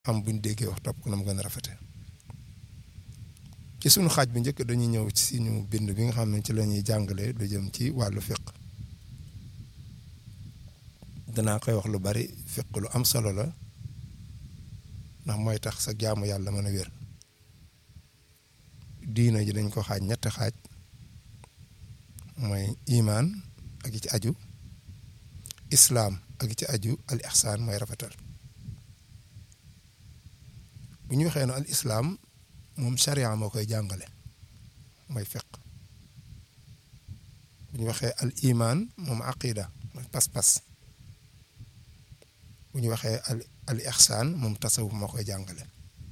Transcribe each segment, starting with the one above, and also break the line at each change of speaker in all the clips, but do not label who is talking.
am buñ déggee wax topp ko na mu gën a rafete ci sunu xaaj bi njëkk dañuy ñëw ci suñu bind bi nga xam ne ci la ñuy jàngale lu jëm ci wàllu fiq danaa koy wax lu bari fiq lu am solo la ndax mooy tax sa jaamu yàlla mën a wér diina ji dañ ko xaaj ñetti xaaj mooy imaan ak ci aju islaam ak ci aju al ihsaan mooy rafetal bu ñu waxee ne al islaam moom sharia moo koy jàngale mooy fiq bu ñu waxee al imaan moom aqida mooy pas-pas bu ñu waxee al al ihsaan moom tasawuf moo koy jàngale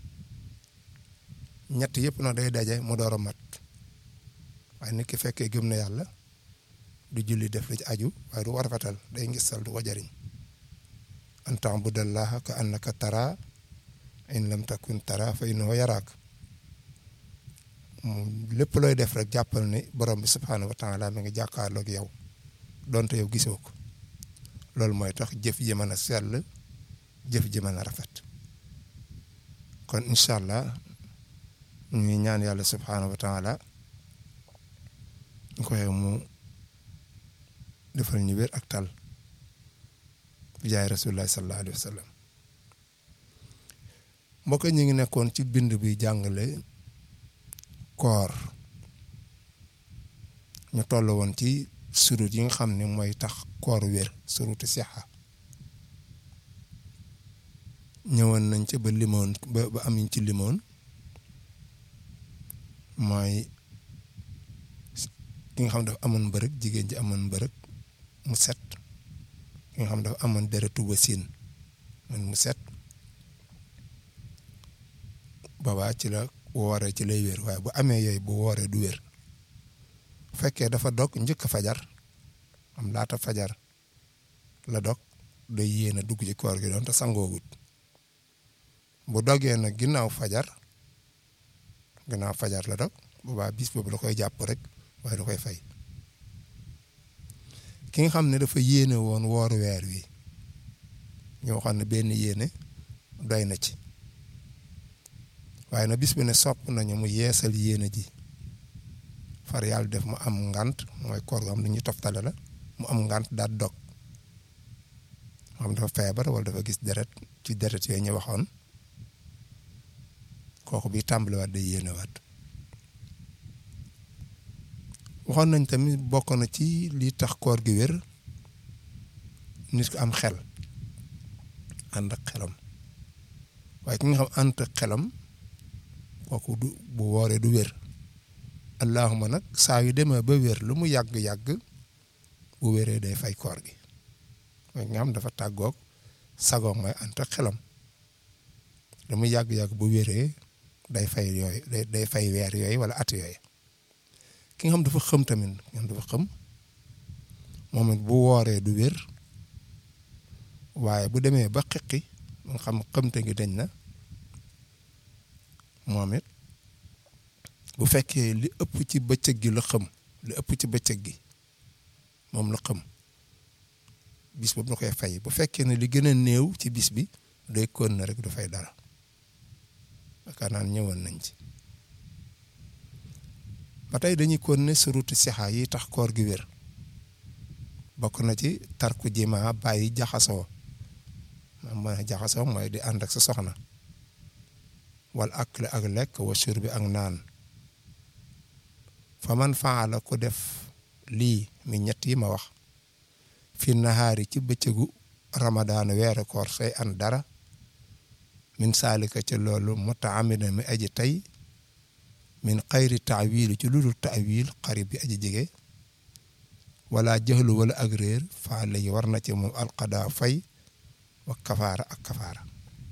ñett yëpp nag day daje mu door a mat waaye nit ki fekkee gëm na yàlla du julli def la ci aju waaye du war rafetal day ngistal du ko jariñ an ta'budallaha ka annaka tara in lam takun tara fa innahu yaraak lépp looy def rek jàppal ni borom bi subhaanahu wa taala mi ngi jàkkaarloog yow donte yow gisoo ko loolu mooy tax jëf ji mën a sell jëf ji mën a rafet kon incha allah ñuy ñaan yàlla subhaanahu wa taala ñu koy mu defal ñu wér ak tal bi jaay rasulullah sallallahu alayhi wa sallam mbokk ñu ngi nekkoon ci bind bi jàngale koor ñu toll woon ci surut yi nga xam ne mooy tax koor wér surutu sixa ñëwoon nañ ca ba limoon ba ba am ci limoon mooy ki nga xam dafa amoon mbërëg jigéen ji amoon mbërëg mu set ki nga xam dafa amoon deretu wasin man mu set boobaa ci la wooree ci lay wér waaye bu amee yooyu bu wooree du wér bu fekkee dafa dog njëkk fajar am laata fajar la dog day yéene dugg ci koor gi doon te sangoogut bu dogee nag ginnaaw fajar ginnaaw fajar la dog boobaa bis boobu la koy jàpp rek waaye da koy fay ki nga xam ne dafa yéene woon woor weer wi ñoo xam ne benn yéene doy na ci waaye na bis bi ne sopp nañu mu yeesal yéene ji far yàlla def mu am ngant mooy koor gu am lu ñuy toftale la mu am ngant daal dog moo xam dafa feebar wala dafa gis deret ci deret yooyu ñu waxoon kooku bi tàmbaliwaat day yéene waat waxoon nañ tamit bokk na ci li tax koor gi wér nit ko am xel ànd ak xelam waaye ki nga xam ànd ak xelam kooku du bu wooree du wér allahuma nag saa yu demee ba wér lu mu yàgg-yàgg bu wéree day fay koor gi mooy nga xam dafa tàggoog sagoog mooy ànd ak xelam lu mu yàgg-yàgg bu wéree day fay yooyu day day fay weer yooyu wala at yooyu ki nga xam dafa xëm tamit nga dafa xëm moom it bu wooree du wér waaye bu demee ba xiqi nga xam xëmte gi dañ na moom it bu fekkee li ëpp ci bëccëg gi la xëm li ëpp ci bëccëg gi moom la xëm bis boobu la koy fay bu fekkee ne li gën a néew ci bis bi day kon na rek du fay dara yaakaar naan ñëwoon nañ ci ba tey dañuy kon ne surutu sixa yi tax koor gi wér bokk na ci tarku jima bàyyi jaxasoo ma mën a jaxasoo mooy di ànd ak sa soxna wal akle ak lekk wa shurbi ak naan fa man faala ku def lii mi ñett yi ma wax fi nahaari ci bëccëgu ramadaan weeru koor say an dara min saalika ca loolu mutaamida mi aji tey min xayri taawil ci lu dul taawil xarib bi aji jege wala jëxlu wala ak réer faala yi war na ci moom alqadaa fay wa kafaara ak kafaara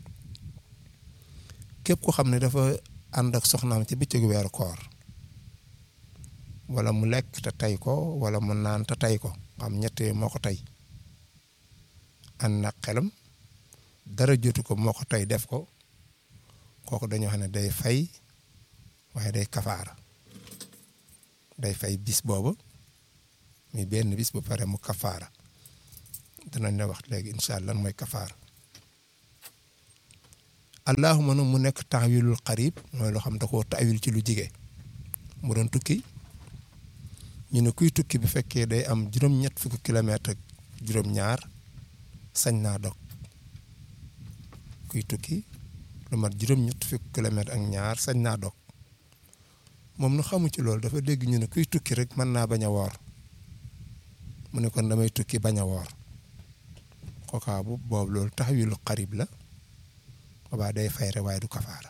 képp ko xam ne dafa ànd ak soxnaam ci bëccëgu weeru koor wala mu lekk te tey ko wala mu naan te tey ko xam ñett moo ko tey ànd na xelam dara jotu ko moo ko tey def ko kooku dañoo xam ne day fay waaye day kafaara day fay bis boobu mi benn bis bu pare mu kafaara danañ la wax léegi incha allah mooy kafaara allahuma nag mu nekk taawilul xarib mooy loo xam da koo taawil ci lu jige mu doon tukki ñu ne kuy tukki bu fekkee day am juróom-ñett fukki kilomètre ak juróom-ñaar sañ naa dog kuy tukki lu mat juróom-ñett fukki kilomètre ak ñaar sañ naa dog moom nu xamu ci loolu dafa dégg ñu ne kuy tukki rek mën naa bañ a woor mu ne kon damay tukki bañ a woor kookaa bu boobu loolu taxawilu xarib la boobaa day fay rek waaye du kafaara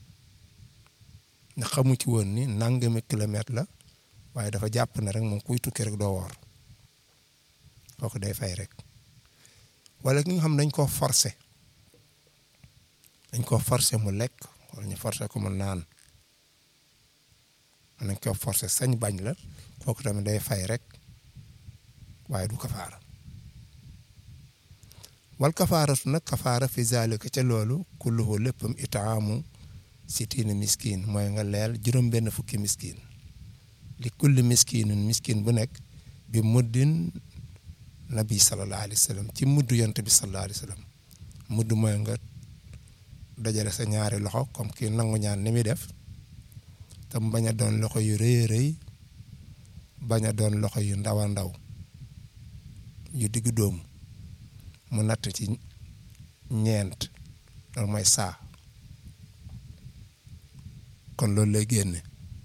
ndax xamu ci woon ni nangami kilomètre la waaye dafa jàpp ne rek moom kuy tukki rek doo woor kooku day fay rek wala ki nga xam dañ koo forcer dañ koo forcer mu lekk wala ñu forcer ko mu naan nañ ko forcer sañ bañ la kooku tamit day fay rek waaye du kafaara wal kafaaratu nag kafaara fi zalika ca loolu kulluhu léppam itaamu sittina miskin mooy nga leel juróom benn fukki miskin li kulli miskinin miskin bu nekk bi muddin nabi sallallahu alayhi wa sallam ci muddu yonte bi sallallahu alayhi wa sallam mudd mooy nga dajale sa ñaari loxo comme kii nangu ñaan ni muy def te mu bañ a doon loxo yu rëy rëy bañ a doon loxo yu ndaw a ndaw yu diggu dóomu mu natt ci ñeent loolu mooy saa kon loolu lay génne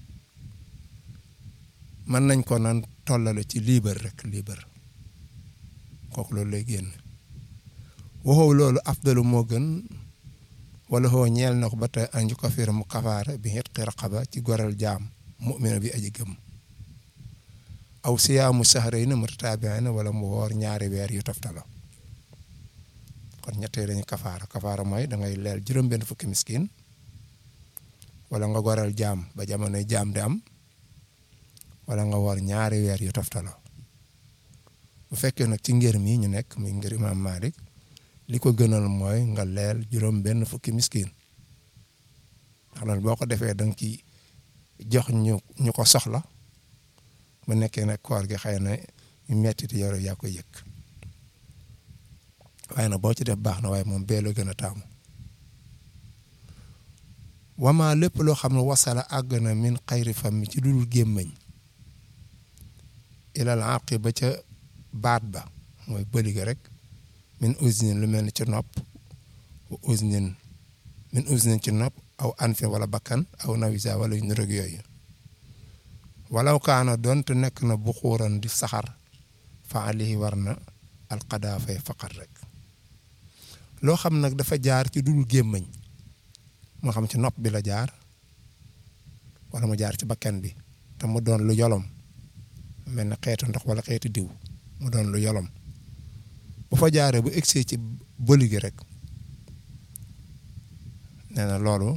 mën nañ ko nan tollale ci liibar rek liibar kooku loolu lay génne waxoo loolu afdalu moo gën wala xoo ñeel na ko ba tey anju ko fiir mu kafaara bi xet raqaba ci goreel jaam mu'mina bi aji gëm aw siyaamu sahrayni mutataabi'ayni wala mu woor ñaari weer yu toftalo kon ñettee dañu kafaara kafaara mooy da ngay leel juróom-benn fukki miskin wala nga goreel jaam ba jamonoy jaam di am wala nga woor ñaari weer yu toftaloo bu fekkee nag ci ngër mi ñu nekk muy ngër imaam Malik li ko gënal mooy nga leel juróom benn fukki miskin ndax loolu boo ko defee da nga ci jox ñu ñu ko soxla bu nekkee nag koor gi xëy na ñu metti ti yow yaa koy yëg waaye nag boo ci def baax na waaye moom bee la gën a taamu wama lépp loo xam ne wasala àgg na min xayri fami ci dul gémmañ ilal àqi ba ca baat ba mooy bëliga rek min usnin lu mel ni ci nopp usnin min usnin ci nopp aw anfin wala bakkan aw nawisa wala yu nurog yooyu walaw kaana doonte nekk na bu xuuran di saxar fa alihi war na alqadaa fay faqat rek loo xam nag dafa jaar ci dul gémmañ moo xam ci nopp bi la jaar wala mu jaar ci bakkan bi te mu doon lu yolom mel na xeetu ndox wala xeetu diw mu doon lu yolom bu fa jaaree bu egsee ci bëli gi rek nee na loolu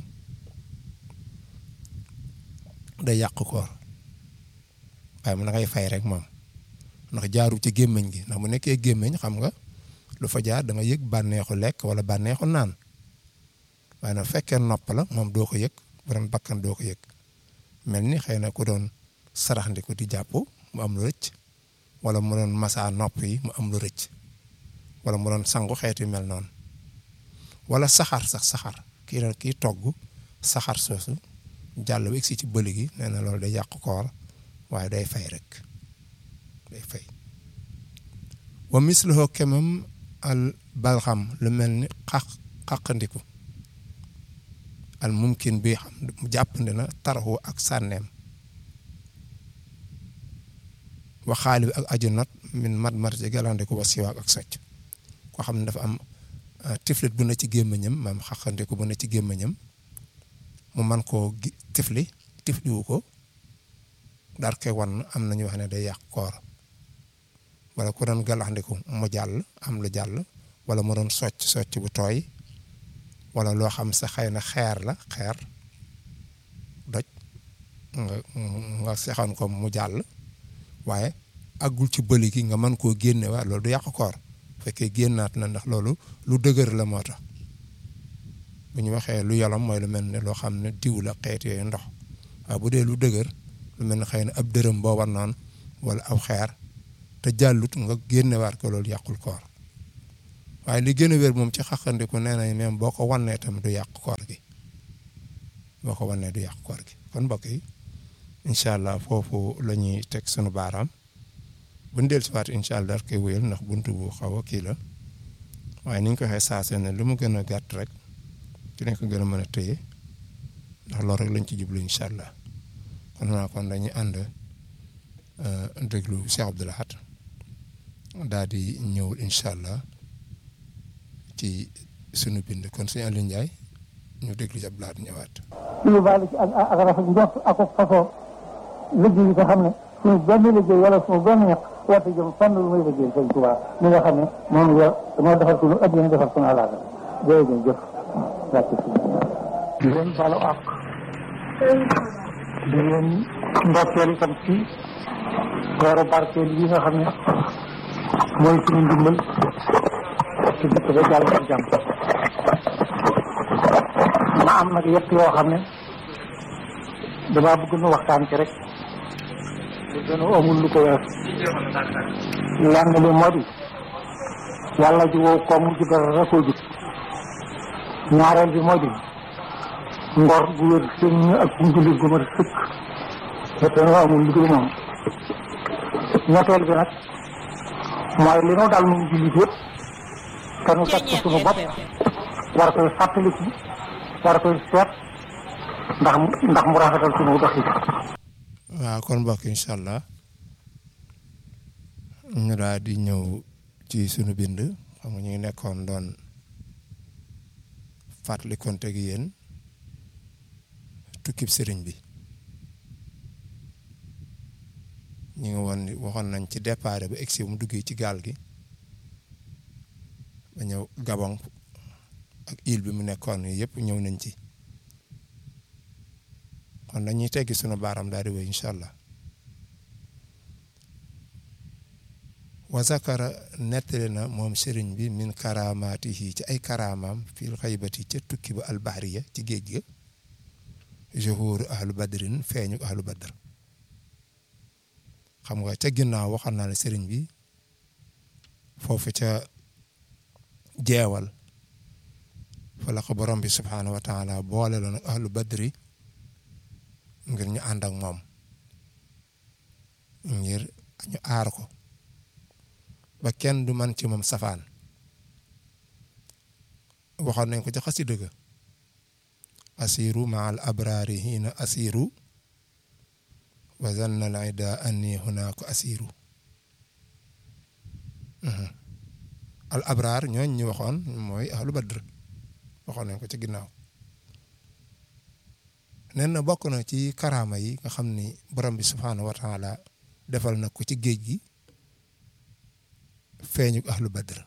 day yàq koor waaye mu na ngay fay rek moom ndax jaaru ci gémmiñ gi ndax mu nekkee gémmiñ xam nga lu fa jaar da nga yëg bànneexu lekk wala bànneexu naan waaye nag fekkee nopp la moom doo ko yëg bu doon bakkan doo ko yëg mel ni xëy na ku doon saraxndiku di jàpp mu am lu rëcc wala mu doon masa nopp yi mu am lu rëcc wala mu doon sangu xeetu mel noonu wala saxaar sax saxaar kii doon kii togg saxaar soosu jàll ba egsi ci bëli gi nee na loolu day yàq koor waaye day fay rek day fay wa misluhu kemam al balxam lu mel ni xaq xaqandiku al mumkin bi xam jàppandi na taraxu ak sànneem waxaali bi ak aju not min mat mat ci galandiku wa siwaak ak socc koo xam ne dafa am tiflit bu ne ci gémmiñam maam xaqandiku bu ne ci gémmiñam mu man koo tifli tifliwu ko dar koy wan am nañu wax ne day yàq koor wala ku doon galaxndiku mu jàll am lu jàll wala mu doon socc socc bu tooy wala loo xam sa xëy na xeer la xeer doj nga nga sexoon ko mu jàll waaye àggul ci bëli gi nga mën koo génne waa loolu du yàq koor fekkee génnaat na ndax loolu lu dëgër la moo tax bu ñu waxee lu yolom mooy lu mel ne loo xam ne diw la xeet yooyu ndox waaye bu dee lu dëgër lu mel ne xëy na ab dërëm boo war naan wala aw xeer te jàllut nga génnewaat ko loolu yàqul koor waaye li gën a wér moom ci xaqandiku nee nañ même boo ko wannee tam du yàq koor gi boo ko wannee du yàq koor gi kon mbokk yi incha allah foofu la ñuy teg sunu baaraam bu ñu dellusiwaat incha allah daal koy wéyal ndax buntu bu xaw a kii la waaye ni ñu ko waxee saa ne lu mu gën a gàtt rek ci lañ ko gën a mën a téye ndax loolu rek lañ ci jublu incha allah kon naa kon dañuy ànd déglu Cheikh Abdou Lahad daal di ñëwul incha allah ci sunu bind kon suñu Aliou Ndiaye ñu déglu ci Abdou Lahad ñëwaat.
lu baal ci ak ak rafet njort ak fasoo liggéey yi nga xam ne suñu benn liggéey wala suñu benn ñaq warta jëm fenn lu muy liggéey sëñ Tuubaa mi nga xam ne moom la moo defar suñu addina defar suñu alaaka jërëjëf jëf wàcc si di leen balu àq di leen ndokkeel itam ci weeru barkeel yi nga xam ne mooy suñu ndimbal ci dëkk ba jàll ak jàmm ma am nag yëpp yoo xam ne damaa bëgg nu waxtaan ci rek te gënu amul lu ko wees lenn li moo di yàlla ji wow koom ji dara koo jub ñaareel bi moo di ngor gu wér sëñ ak njullit gu ma sëkk te gënu amul lu dul moom ñetteel bi nag mooy li nu dal nu jullit yëpp te nu teg ko suñu bopp war koy fàttaliku war koy seet ndax mu ndax mu rafetal suñu dox yi
waaw kon mbokk incha allah ñu daal di ñëw ci sunu bind xam nga ñu ngi nekkoon doon fàttali konte gi yéen tukkib sëriñ bi ñu ngi woon waxoon nañ ci départ ba egsi mu duggee ci gaal gi ba ñëw Gabon ak île bi mu nekkoon yëpp ñëw nañ ci kon dañuy teggi sunu baaram daal di wéy incha allah wa zakara nettali na moom sëriñ bi min karaamaatihi ci ay karaamaam fil xaybati ca tukki ba albahriya ci géej ga juhuuru ahlu badrin feeñu ahlu badr xam nga ca ginnaaw waxal naa ne sëriñ bi foofu ca jeewal fa la ko borom bi subhaanahu wa taala boole la nag ahlu badri ngir ñu ànd ak moom ngir ñu aar ko ba kenn du man ci moom safaan waxoon nañ ko ci xasida ga asiru ma al abraari hiina asiru wa zanna al ida anni hunaaka asiru al abraar ñooñ ñu waxoon mooy ahlu badr waxoon nañ ko ci ginnaaw nen na bokk na ci karaama yi nga xam ni borom bi subhaanahu wa taala defal na ko ci géej gi feeñu ahlu badr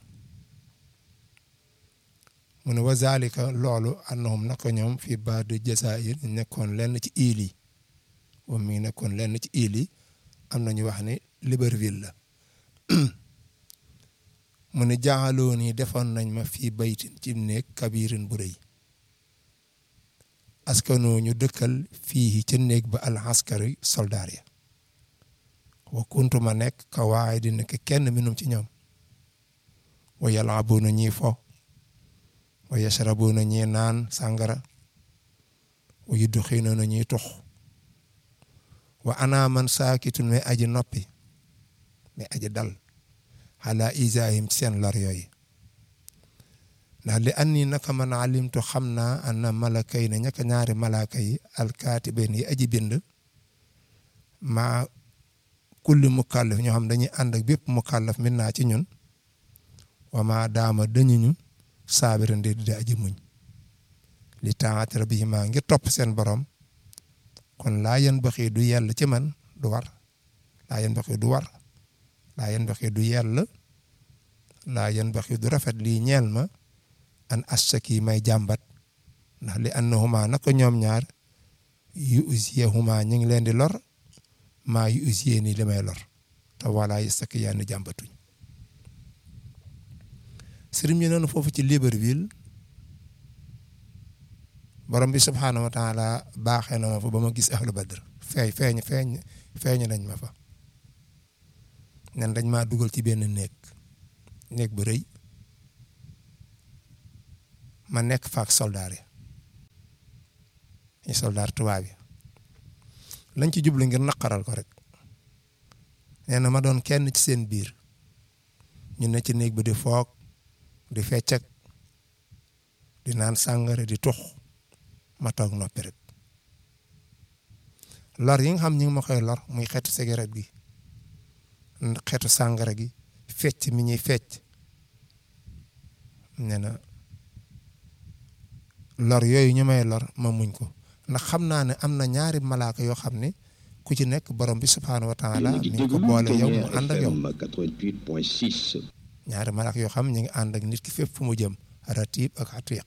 mu ne wa zalika loolu annahum naka ñoom fii baadu jasair nekkoon lenn ci île yi moom mi ngi nekkoon lenn ci île yi am na ñu wax ni Libreville la mu ne jaaxaloo nii defoon nañ ma fii baytin ci néeg kabirin bu rëy askanoo ñu dëkkal fii ca néeg ba al askari soldaar ya wa kuntuma nekk ka waaye di nekk kenn minum ci ñoom wa yalaabuuna ñii fo wa yashrabuuna ñii naan sàngara wa yudxinuuna ñii tux wa ana man saakitun mais aji noppi mais aji dal xalaa isaahim ci seen lor yooyu ndax li an nii naka man alimtu xam naa anna malaka yi ne ñaka ñaari malaka yi alkaatiben yi aji bind maa kulli mukallaf ñoo xam dañuy ànd ak bépp mukallaf min naa ci ñun wa maa daama dañuñu saabiran di di aji muñ li taat rabbihima ngir topp seen borom kon laa yen baxi du yell ci man du war laa yen baxi du war laa yen baxi du yell laa yen baxi du rafet lii ñeel ma an assaki may jàmbat ndax li annahuma naka ñoom ñaar yu usiyehuma ñu ngi leen di lor maa yu usiye ni li may lor te wala yastaki yaani jàmbatuñ sëriñ bi noonu foofu ci Libreville borom bi subhaanahu wa taala baaxee na ma fa ba ma gis ahlu badr feeñ feeñ feeñ feeñ nañ ma fa nen dañ maa dugal ci benn néeg néeg bu rëy ma nekk faak soldaar yi ñu soldaar tubaab yi lañ ci jublu ngir naqaral ko rek nee na ma doon kenn ci seen biir ñu ne ci néeg bi di foog di feccak di naan sàngara di tux ma toog noppi rek lor yi nga xam ñi ngi ma koy lor muy xeetu cigarette gi xeetu sàngara gi fecc mi ñuy fecc nee na lor yooyu ñu may lor ma muñ ko ndax xam naa ne am na ñaari malaaka yoo xam ne ku ci nekk borom bi subhaanahu wa taala mi ngi ko boole yow mu ànd ak yow ñaari malaaka yoo xam ne ñu ngi ànd ak nit ki fépp fu mu jëm ratib ak atiq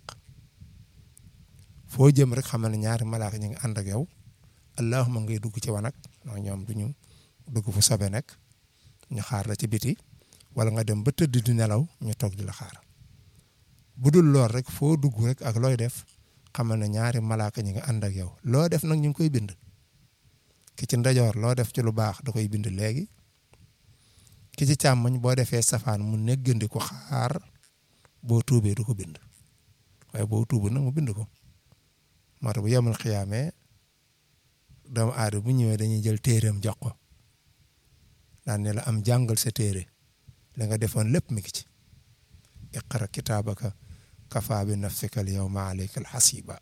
foo jëm rek xam ne ñaari malaaka ñu ngi ànd ak yow allahuma ngay dugg ci wanag ndax ñoom du ñu dugg fu sobe nekk ñu xaar la ci biti wala nga dem ba tëdd di nelaw ñu toog di la xaar bu dul lool rek foo dugg rek ak looy def xamal ne ñaari malaaka ñi nga ànd ak yow loo def nag ñu ngi koy bind ki ci ndajoor loo def ci lu baax da koy bind léegi ki ci càmmoñ boo defee safaan mu neggandi ko xaar boo tuubee du ko bind waaye boo tuubu nag mu bind ko moo tax bu yemal xiyaamee doomu aada bu ñëwee dañuy jël téereem jox ko daan ne la am jàngal sa téere li nga defoon lépp mi ngi ci iqra kitaabaka kafa bi nafsika al yawma alayka al hasiba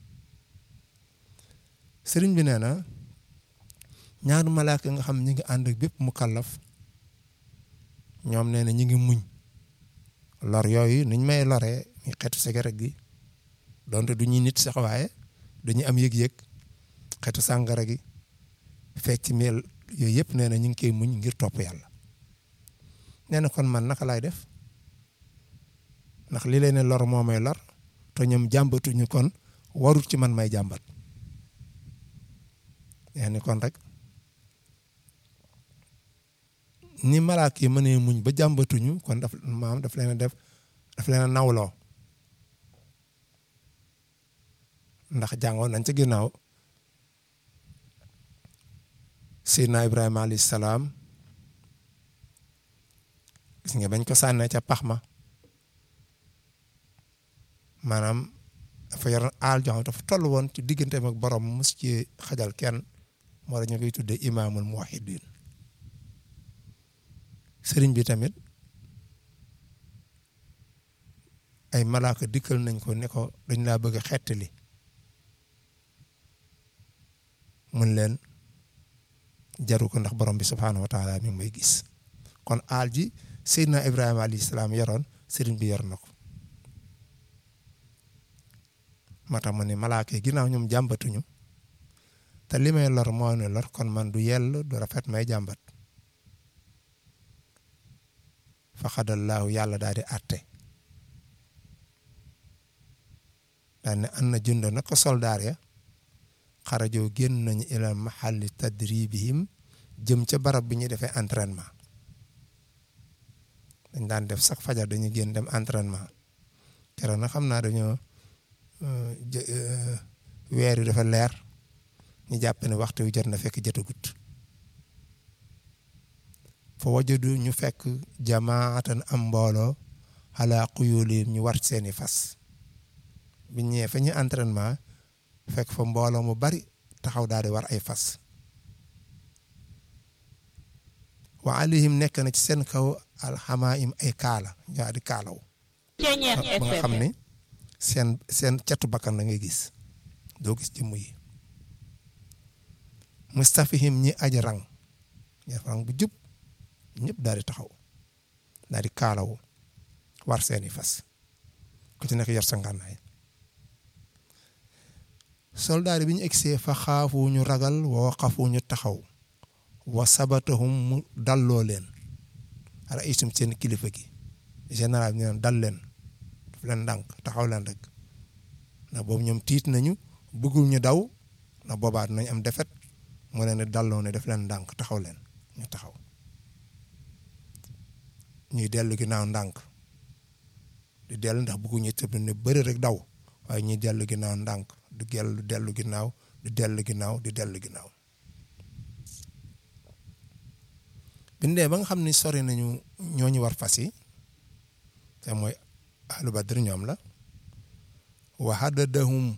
sëriñ bi nee na ñaari malaaka nga xam ñi ngi ànd ak bépp mu kallaf ñoom nee na ñi ngi muñ lor yooyu niñ may loree mi xeetu cigarette gi donte du ñuy nit sax waaye dañuy am yëg-yëg xeetu sàngara gi fecc mel yooyu yëpp nee na ñu ngi koy muñ ngir topp yàlla nee na kon man naka laay def ndax li leen lor moo may lor te ñoom jàmbatuñu kon warut ci man may jàmbat yaa ni kon rek ni malaak yi mënee muñ ba jàmbatuñu kon daf maam daf leen a def daf leen a nawloo ndax jàngoon nañ ca ginnaaw Seydina Ibrahima alayhi salaam gis nga bañ ko sànnee ca pax ma maanaam dafa yoroon aal jox dafa toll woon ci digganteem ak borom mus ci xajal kenn moo ñu koy tuddee imaamul muwahhidin sëriñ bi tamit ay malaaka dikkal nañ ko ne ko dañ laa bëgg a xettali mun leen jaru ko ndax borom bi subhaanahu wa taala mi ngi may gis kon aal ji Seydina Ibrahima alayhi salaam yoroon sëriñ bi yor na ko moo tax mu ne malaaka yi ginnaaw ñoom jàmbatuñu te li may lor moo ne lor kon man du yell du rafet may jàmbat fa xadallaahu yàlla daal di àtte daal ne an na junda na ko soldaar ya xarajoo génn nañu ilal mahalli tadribihim jëm ca barab bi ñuy defee entraînement dañ daan def sax fajar dañuy génn dem entraînement keroog nag xam naa dañoo weer yu dafa leer ñu jàpp ne waxtu wi jot na fekk jotagut fa wajadu ñu fekk jamaatan am mbooloo ala quyulihim ñu war seeni fas bi ñëwee fa ñu entraînement fekk fa mbooloo mu bari taxaw daal di war ay fas wa alayhim nekk na ci seen kaw alxamaim ay kaala ñaa di kaalaw ba nga xam ne seen seen catu bakkan la ngay gis doo gis jëmm yi mustafihim ñi aj rang ñi rang bu jub ñëpp daal di taxaw daal di kaalawu war seeni fas ku ci nekk yor sa ngànnaay soldaar bi ñu egsee fa xaafu ñu ragal wa xafu ñu taxaw wa sabatahum mu dalloo leen ara isum seen kilifa gi général bi neen dal leen daf leen ndànk taxaw leen rek ndax boobu ñoom tiit nañu bëggul ñu daw ndax boobaat nañ am defet mu leen di dalloo ne daf leen ndànk taxaw leen ñu taxaw ñuy dellu ginnaaw ndànk di dellu ndax bëgguñu tëb ne bëri rek daw waaye ñuy dellu ginnaaw ndànk di dellu dellu ginnaaw di dellu ginnaaw di dellu ginnaaw bindee ba nga xam ne sori nañu ñooñu war fas yi te mooy ahlu badr ñoom la wa haddadahum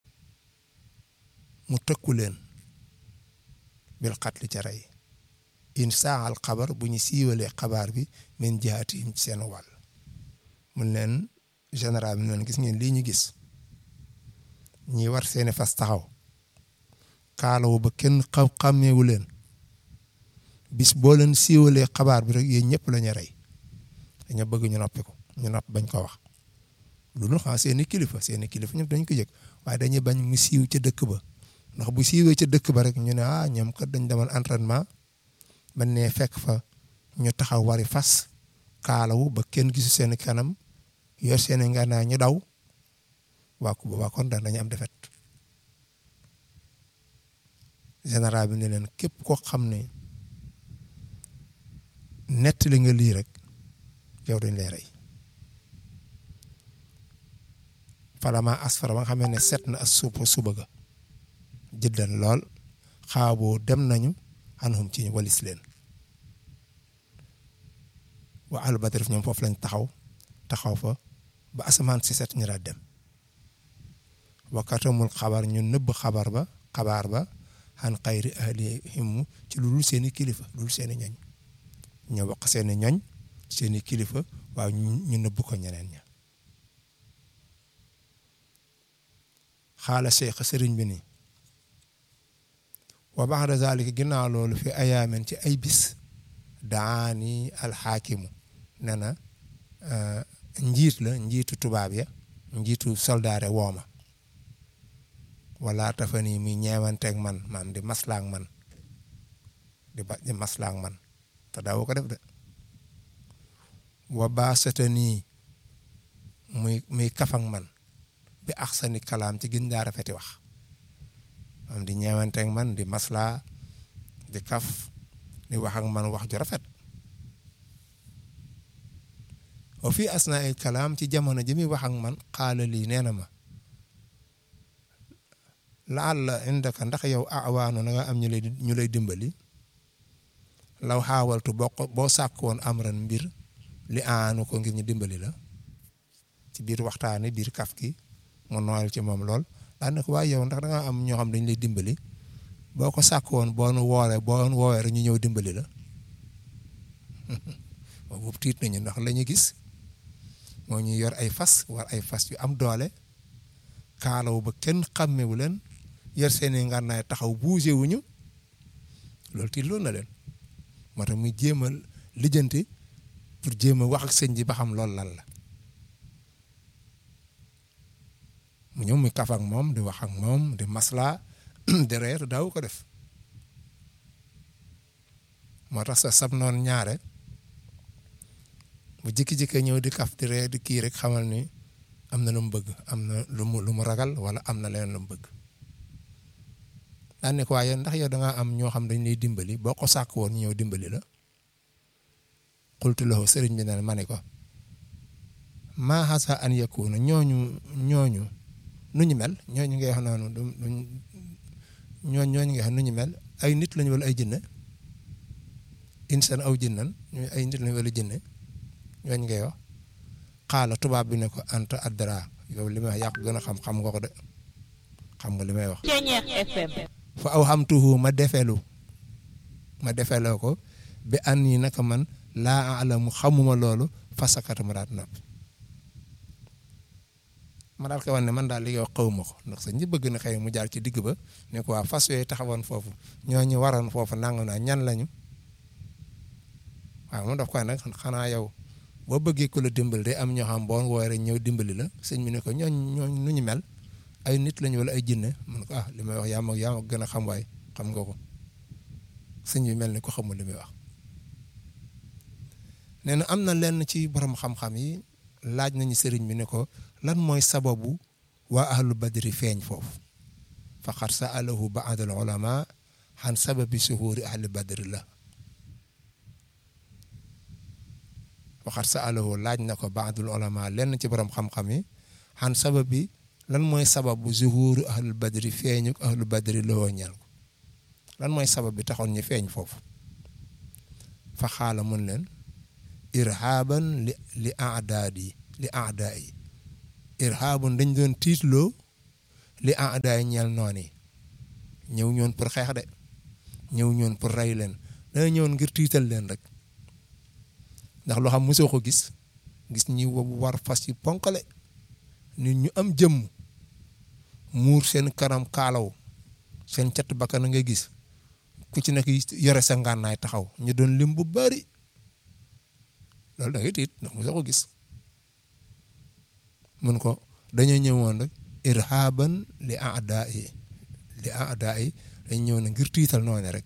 mu tëkku leen bil xatli ca rey in saaxal xabar bu ñu siiwalee xabaar bi min jihaatihim ci seen wàll mun leen général bi noonu gis ngeen lii ñu gis ñi war seeni fas taxaw kaalawu ba kenn xam xàmmeewu leen bis boo leen siiwalee xabaar bi rek yéen ñëpp la ñu rey dañoo bëgg ñu noppi ko ñu nopp bañ ko wax lu nu xam seeni kilifa seeni kilifa ñëpp dañ ko yëg waaye dañuy bañ mu siiw ca dëkk ba ndax bu siiwee ca dëkk ba rek ñu ne ah ñoom kat dañ demal entraînement ba nee fekk fa ñu taxaw wari fas kaalawu ba kenn gisu seen kanam yor seen ngànnaay ñu daw waa ku boobaa kon dañu am defet général bi ne leen képp koo xam ne nettali nga lii rek yow dañ lay rey falama asfara ba nga xamee ne set na as suupa suba ga jëddan lool xaaboo dem nañu anhum ci walis leen wa albatrif ñoom foofu lañ taxaw taxaw fa ba asamaan si set ñu daal dem wakatamul xabar ñu nëbb xabar ba xabaar ba xan xayri ahlihim ci lu dul seeni kilifa lu dul seeni ñoñ ñoo wax seeni ñoñ seeni kilifa waaw ñu nëbb ko ñeneen ña xaala cheikh sëriñ bi nii wa baxda zalika ginnaaw loolu fi ayaamen ci ay bis daani alxaakimu ne na njiit la njiitu tubaab ya njiitu soldaare wooma wala tafa nii muy ñeewanteeg man maam di maslaak man di ba di maslaak man te daawu ko def de wa baasata nii muy muy kafak man bi axsani kalaam ci gën daa rafeti wax am di ñeewanteeg man di maslaa di kaf di wax ak man wax ju rafet wa fii asnaa il kalaam ci jamono ji muy wax ak man xaala lii nee na ma laal la indaka ndax yow awaanu na nga am ñu lay ñu lay dimbali law xaawaltu boo boo sàkk woon amran mbir li aanu ko ngir ñu dimbali la ci biir waxtaani biir kaf gi mu nooyal ci moom lool daan na ko waaye yow ndax da nga am ñoo xam dañ lay dimbali boo ko sàkk woon boo nu woowee boo nu woowee rek ñu ñëw dimbali la boobu tiit nañu ndax la ñu gis moo ñu yor ay fas war ay fas yu am doole kaalawu ba kenn xàmmewu leen yor seeni ngànnaay taxaw bougé wuñu loolu tiit loolu na leen moo tax muy jéem a lijjanti pour jéem a wax ak sëñ ji ba xam loolu lan la mu ñëw muy kaf ak moom di wax ak moom di masla di reer daaw ko def moo tax sa sab noon ñaare bu jikki-jikki ñëw di kaf di reer di kii rek xamal ni am na lu mu bëgg am na lu mu lu mu ragal wala am na leen lu mu bëgg daan ne ko waaye ndax yow da ngaa am ñoo xam dañ lay dimbali boo ko sàkk woon ñëw dimbali la xultu lahu sëriñ bi ne ma ne ko maa xasa an yakuna ñooñu ñooñu nu ñu mel ñooñu ngay wax noonu du ñooñu ñooñu ngay wax nu ñu mel ay nit lañu wala ay jinne insan aw jinnan ay nit lañu wala jinne ñooñu ngay wax xaala tubaab bi ne ko anta addara yow li may wax yàq gën a xam xam nga ko de xam nga li may wax. fa aw xamtuhu ma defelu ma defeloo ko bi an yi naka man laa alamu xamuma loolu fasakata ma daat noppi ma daal koy wan ne man daal li yow xawma ko ndax sax ñi bëgg na xëy mu jaar ci digg ba ne ko waa fas yooyu taxawoon foofu ñooñu waroon foofu nangam naa ñan lañu waaw moom daf koy nag xanaa yow boo bëggee ku la dimbali day am ñoo xam boo woowee ñëw dimbali la sëñ bi ne ko ñooñ ñooñ nu ñu mel ay nit lañu wala ay jinne mun ko ah li may wax yaa ma yaa ma gën a xam waay xam nga ko sëñ bi mel ni ko xamul li muy wax nee na am na lenn ci borom xam-xam yi laaj nañu sëriñ bi ne ko lan mooy sababu waa ahlu badri feeñ foofu faqad sa'alahu ba'd al ulama xan sababi suhuuri ahli badri la faqad sa'alahu laaj na ko ba'd al ulama lenn ci borom xam-xam yi xan sababi lan mooy sababu zuhuuru ahlu badri feeñu ahlu badri loo ñeel ko lan mooy sabab bi taxoon ñu feeñ foofu fa xaala mun leen irhaaban li li aadaadi li aadaayi irhaabun dañ doon tiitloo li aadaay ñeel noon yi ñëw ñoon pour xeex de ñëw ñoon pour rey leen dana ñëwoon ngir tiital leen rek ndax loo xam mosoo ko gis gis ñi war fas yi ponkale nit ñu am jëmm muur seen kanam kaalaw seen cat bakkan nga gis ku ci nekk yore sa ngànnaay taxaw ñu doon lim bu bari loolu da ngay tiit ndax mosoo ko gis mun ko dañoo ñëwoon rek irhaban li aada yi li aada yi dañ ñëw na ngir tiital noonu rek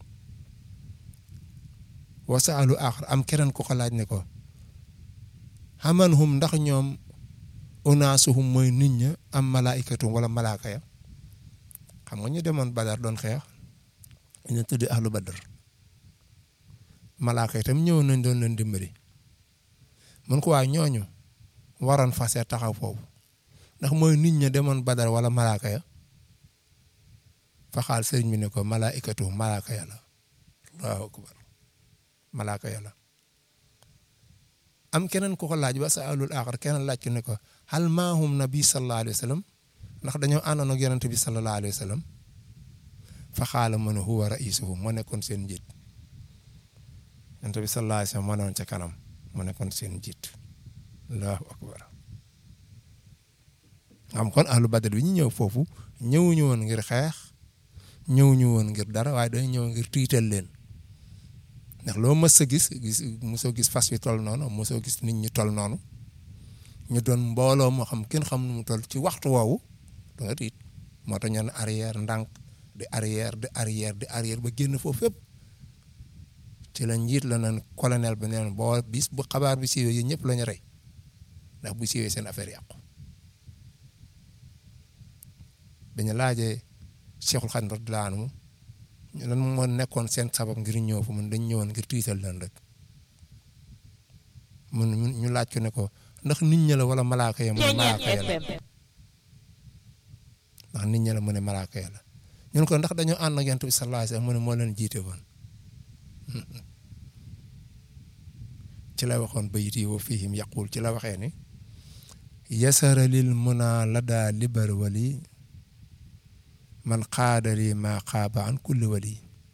wasaalu axar am keneen ku ko laaj ne ko xaman hum ndax ñoom unaasuhum mooy nit ña am malaayikatum wala malaaka ya xam nga ñu demoon badar doon xeex ñu tuddi ahlu badar malaaka itam ñëw nañ doon leen dimbali mun ko waa ñooñu waroon fase taxaw foofu ndax mooy nit ña demoon badar wala malaaka ya fa xaal sëriñ bi ne ko malaayikatum malaaka ya la allahu akbar malaaka ya la am keneen ku ko laaj ba sa alul axar keneen laaj ko ne ko hal maahum nabi sallallahu alayhi wa sallam ndax dañoo àndoon ak yonent bi sallallahu alayhi wa sallam fa xaala mu ne huwa raisuhum moo nekkoon seen njiit yonent bi sallallahu alayhi wa sallam moo newoon ca kanam moo nekkoon seen njiit allahu akbar xam kon ahlu badar bi ñu ñëw foofu ñëwuñu woon ngir xeex ñëwuñu woon ngir dara waaye dañu ñëw ngir tiital leen ndax loo mës a gis gis mosoo gis fas yu toll noonu mosoo gis nit ñi toll noonu ñu doon mbooloo moo xam kenn xam nu mu toll ci waxtu woowu da nga tiit moo tax ñu ne arrière ndànk di arrière di arrière di arrière ba génn foofu fépp ci la njiit la naan colonel bi neen boo bis bu xabaar bi siiwee yéen ñëpp la ñu rey ndax bu siiwee seen affaire yàqu dañu laajee Cheikhul Khadim radiyallahu anhu lan moo nekkoon seen sabab ngir ñëw fa mun dañ ñëwoon ngir tiital leen rek mun ñu laaj ko ne ko ndax nit ña la wala malaaka ya mu ne malaaka ya la ndax nit ña la mu ne malaaka ya la ñun ko ndax dañoo ànd ak yonent bi sallallahu alayhi wasallam mu ne moo leen jiite woon ci la waxoon bayit yi wa fihim yaqul ci la waxee ni yasara lil muna lada libar wali man qaada lii maa qaaba an kulli wali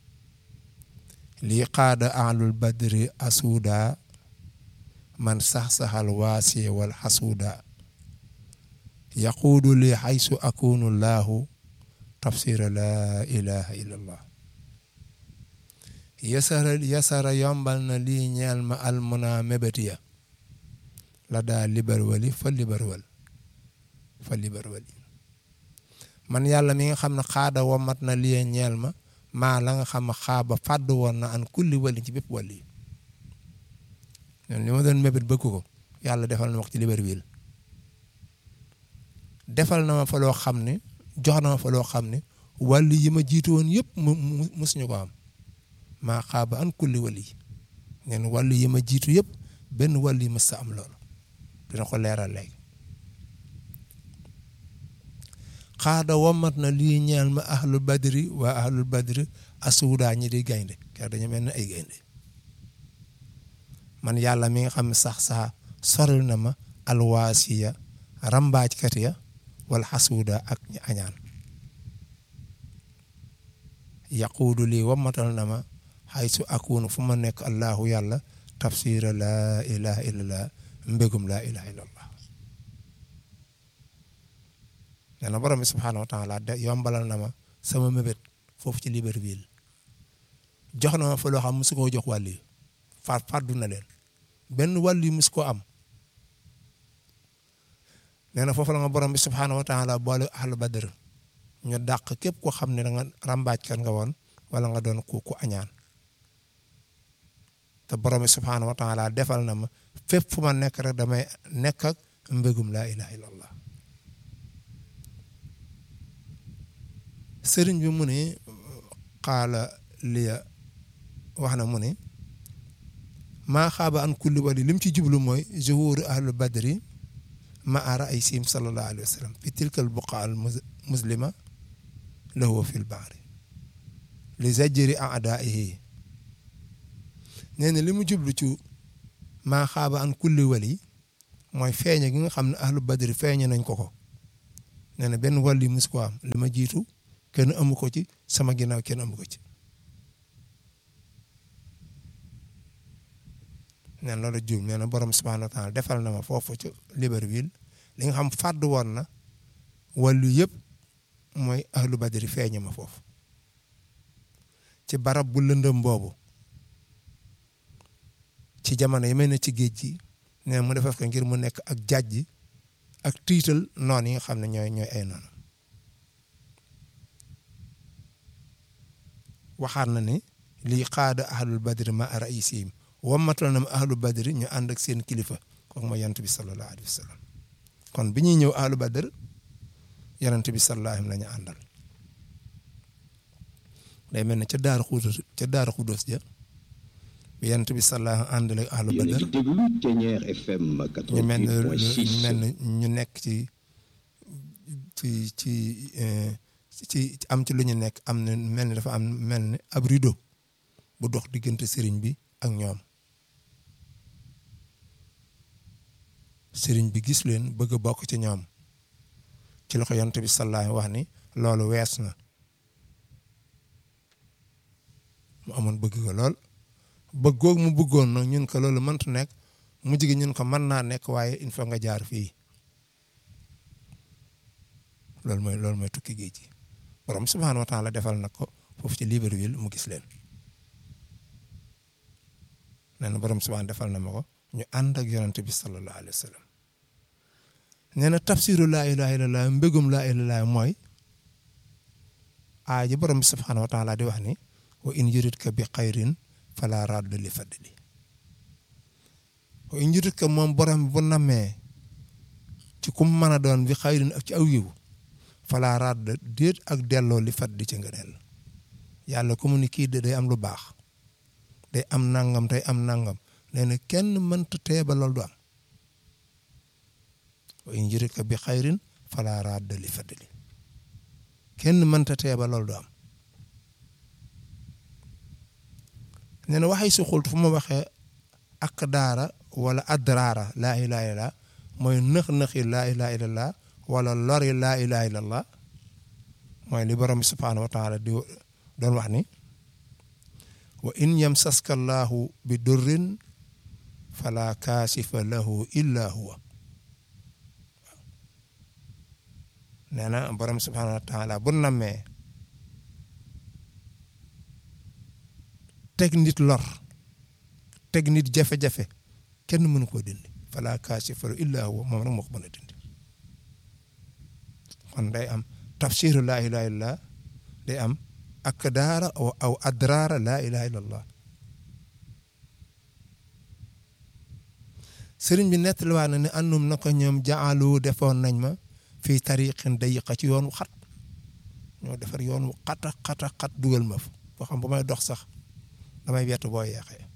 lii qaada ahlul badri asuuda man sax-saxal waasiye wal xasuuda yaquudu li xaysu akunu laahu tafsira laa ilaha illa allah yasara yasara yombal na lii ñeel ma almuna mébétiya la daa libar wali fa libar wal fa libar wali man yàlla mi nga xam ne xaada womat na lii ñeel ma maa la nga xam ne xaaba fàdd woon na an kulli wali ci bépp wàll yi li ma doon mébét bëgg ko yàlla defal na ma ci Libreville defal na ma fa loo xam ne jox na ma fa loo xam ne wàll yi ma jiitu woon yëpp mu musuñu ko am maa xaaba an kulli wali ngeen wàll yi ma jiitu yëpp benn wàll yi mës sa am loolu dina ko leeral léegi xaada womat na lii ñeel ma ahlul badri waa ahlul badri asuudaa ñi di gaynde ker dañu mel ne ay gaynde man yàlla mi nga xam ne sax sax soril na ma alwaasiya rambaajkat ya wala xasuuda ak ñi añaan yaquudu lii wamatal na ma xaysu akunu fu ma nekk allahu yàlla tafsira laa ilaha illallah mbégum laa ilaha illallah nee na borom bi subhaanahu wa taala de yombalal na ma sama mébét foofu ci Libreville jox na ma fa loo xam musu koo jox wàll yi far fàddu na leen benn wàll yi musu koo am nee na foofu la nga borom bi subhaanahu wa taala boole ahlu badr ñu dàq képp koo xam ne da nga ràmbaajkat nga woon wala nga doon ku ku añaan te borom bi subhaanahu wa taala defal na ma fépp fu ma nekk rek damay nekk ak mbégum laa ilaha illallah sëriñ bi mu ne xaala liya wax na mu ne maa xaaba an kulli wali lim ci jublu mooy zuhuru ahlu badri ma ara ay sim sallallahu alayhi wa sallam fi tilkal buqa al muslima lahu fi l bahri li zajri aadaihi nee na li mu jublu ci maa xaaba an kulli wali mooy feeñe gi nga xam ne ahlu badri feeñe nañ ko ko nee na benn wàll yi mus ko am li ma jiitu kenn amu ko ci sama ginnaaw kenn amu ko ci nee na loolu juum nee na borom subhanahu wa taala defal na ma foofu ci Libreville li nga xam fàddu woon na wàllu yëpp mooy ahlu badri feeñe ma foofu ci barab bu lëndëm boobu ci jamono yi mel ne ci géej gi nee mu defar ko ngir mu nekk ak jàjj ak tiital noon yi nga xam ne ñooy ñooy ay noonu waxaat na ni lii xaada ahlul badri ma raisihim wammatal na ma ahlu badri ñu ànd ak seen kilifa kooku mooy yonent bi sallallahu alayhi wa sallam kon bi ñuy ñëw ahlu badr yonent bi sallallahu alayhi la ñu àndal day mel ne ca Daara Xudus ca Daara Xudus ja bi yonent bi sallallahu ànd ak ahlu badr ñu mel ne ñu mel ne ñu nekk ci ci ci ci am ci lu ñu nekk am na mel ni dafa am mel ni ab rideau bu dox diggante sëriñ bi ak ñoom sëriñ bi gis leen bëgg a bokk ci ñoom ci loxo yonent bi sallallahu wax ni loolu wees na mu amoon bëgg ko lool bëggoog mu bëggoon nag ñun ko loolu mëntu nekk mu jigi ñun ko mën naa nekk waaye il faut nga jaar fii loolu mooy loolu mooy tukki géej gi borom subhaanahu wa taala defal na ko foofu ci Libreville mu gis leen nee na borom subhaanahu defal na ma ko ñu ànd ak yonante bi sallallahu alayhi wa sallam nee na tafsiru laa ilaha illallah mbégum laa ilaha illallah mooy aay ji borom bi subhaanahu wa taala di wax ni wa in yuridka bi xayrin fala radda li fadli wa in yuridka moom borom bu namee ci kum mën a doon bi xayrin ak ci aw yiw fala radda déet ak delloo li fadli ci ngëneel yàlla ku mu ni kii de day am lu baax day am nangam tey am nangam nee na kenn mënta teeba loolu du am wa in yuridka bi xayrin fala radda li fadli kenn mënta teeba loolu du am nee na waxay si xult fu ma waxee ak daara wala adraara laa ilaha illallah mooy nëx-nëxi laa ilaha illallah wala lori laa ilaha illallah mooy li borom bi subhaanahu wa taala di doon wax ni wa in yamsaska allahu bi durrin fala kaasifa lahu illa huwa nee na borom subhaanahu wa taala bu nammee teg nit lor teg nit jafe-jafe kenn mënu koo dindi fala kaasifa lahu illa huwa moom rek moo ko mën a dindi kon day am tafsiru laa ilaha illallah day am akdaara aw adraara laa ilaha illallah sëriñ bi nettaliwaat na ne annum na ko ñoom jaalu defoon nañ ma fii tariqin dayiqa ci yoon wu xat ñoo defar yoon wu xata xata xat dugal ma fa boo xam ba may dox sax damay wett boo yeexee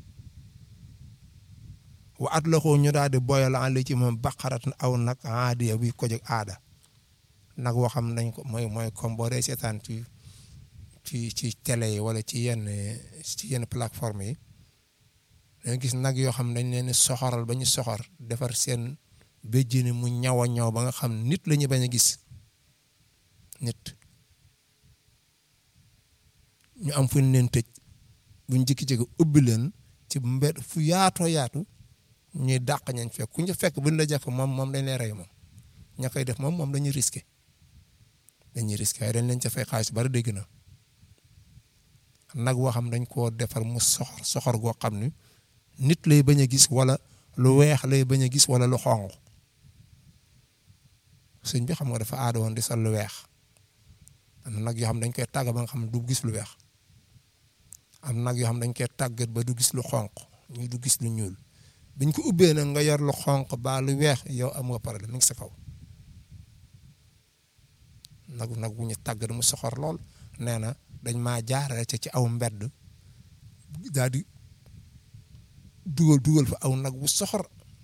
wa at la ko ñu daal di boyal àll ci moom baqarat aw nag aadiya buy ko jóg aada nag woo xam nañ ko mooy mooy comme boo dee seetaan ci ci ci télé yi wala ci yenn ci yenn plateforme yi dañu gis nag yoo xam dañ leen soxoral ba ñu soxor defar seen béjjini mu ñaw a ñaw ba nga xam nit la ñu bañ a gis nit ñu am fu ñu leen tëj buñ jikki-jikki ubbi leen ci mbed fu yaatoo yaatu ñuy dàq ñañ fekk ku ñu fekk buñ la jàpp moom moom dañ lay rey moom ña koy def moom moom dañuy risqué dañuy risqué waaye dañ leen ca fay xaalis bari dégg na nag woo xam dañ koo defar mu soxor soxor goo xam ni nit lay bañ a gis wala lu weex lay bañ a gis wala lu xonq sëñ bi xam nga dafa aada woon di sol lu weex am na nag yoo xam dañ koy tàgg ba nga xam ne du gis lu weex am nag yoo xam dañ koy tàggat ba du gis lu xonq ñu du gis lu ñuul biñ ko ubbee nag nga yor lu xonq ba lu weex yow am nga problème mi ngi sa kaw nag nag bu ñu tàggat mu soxor lool nee na dañ maa jaarale ca ci aw mbedd daal di dugal dugal fa aw nag bu soxor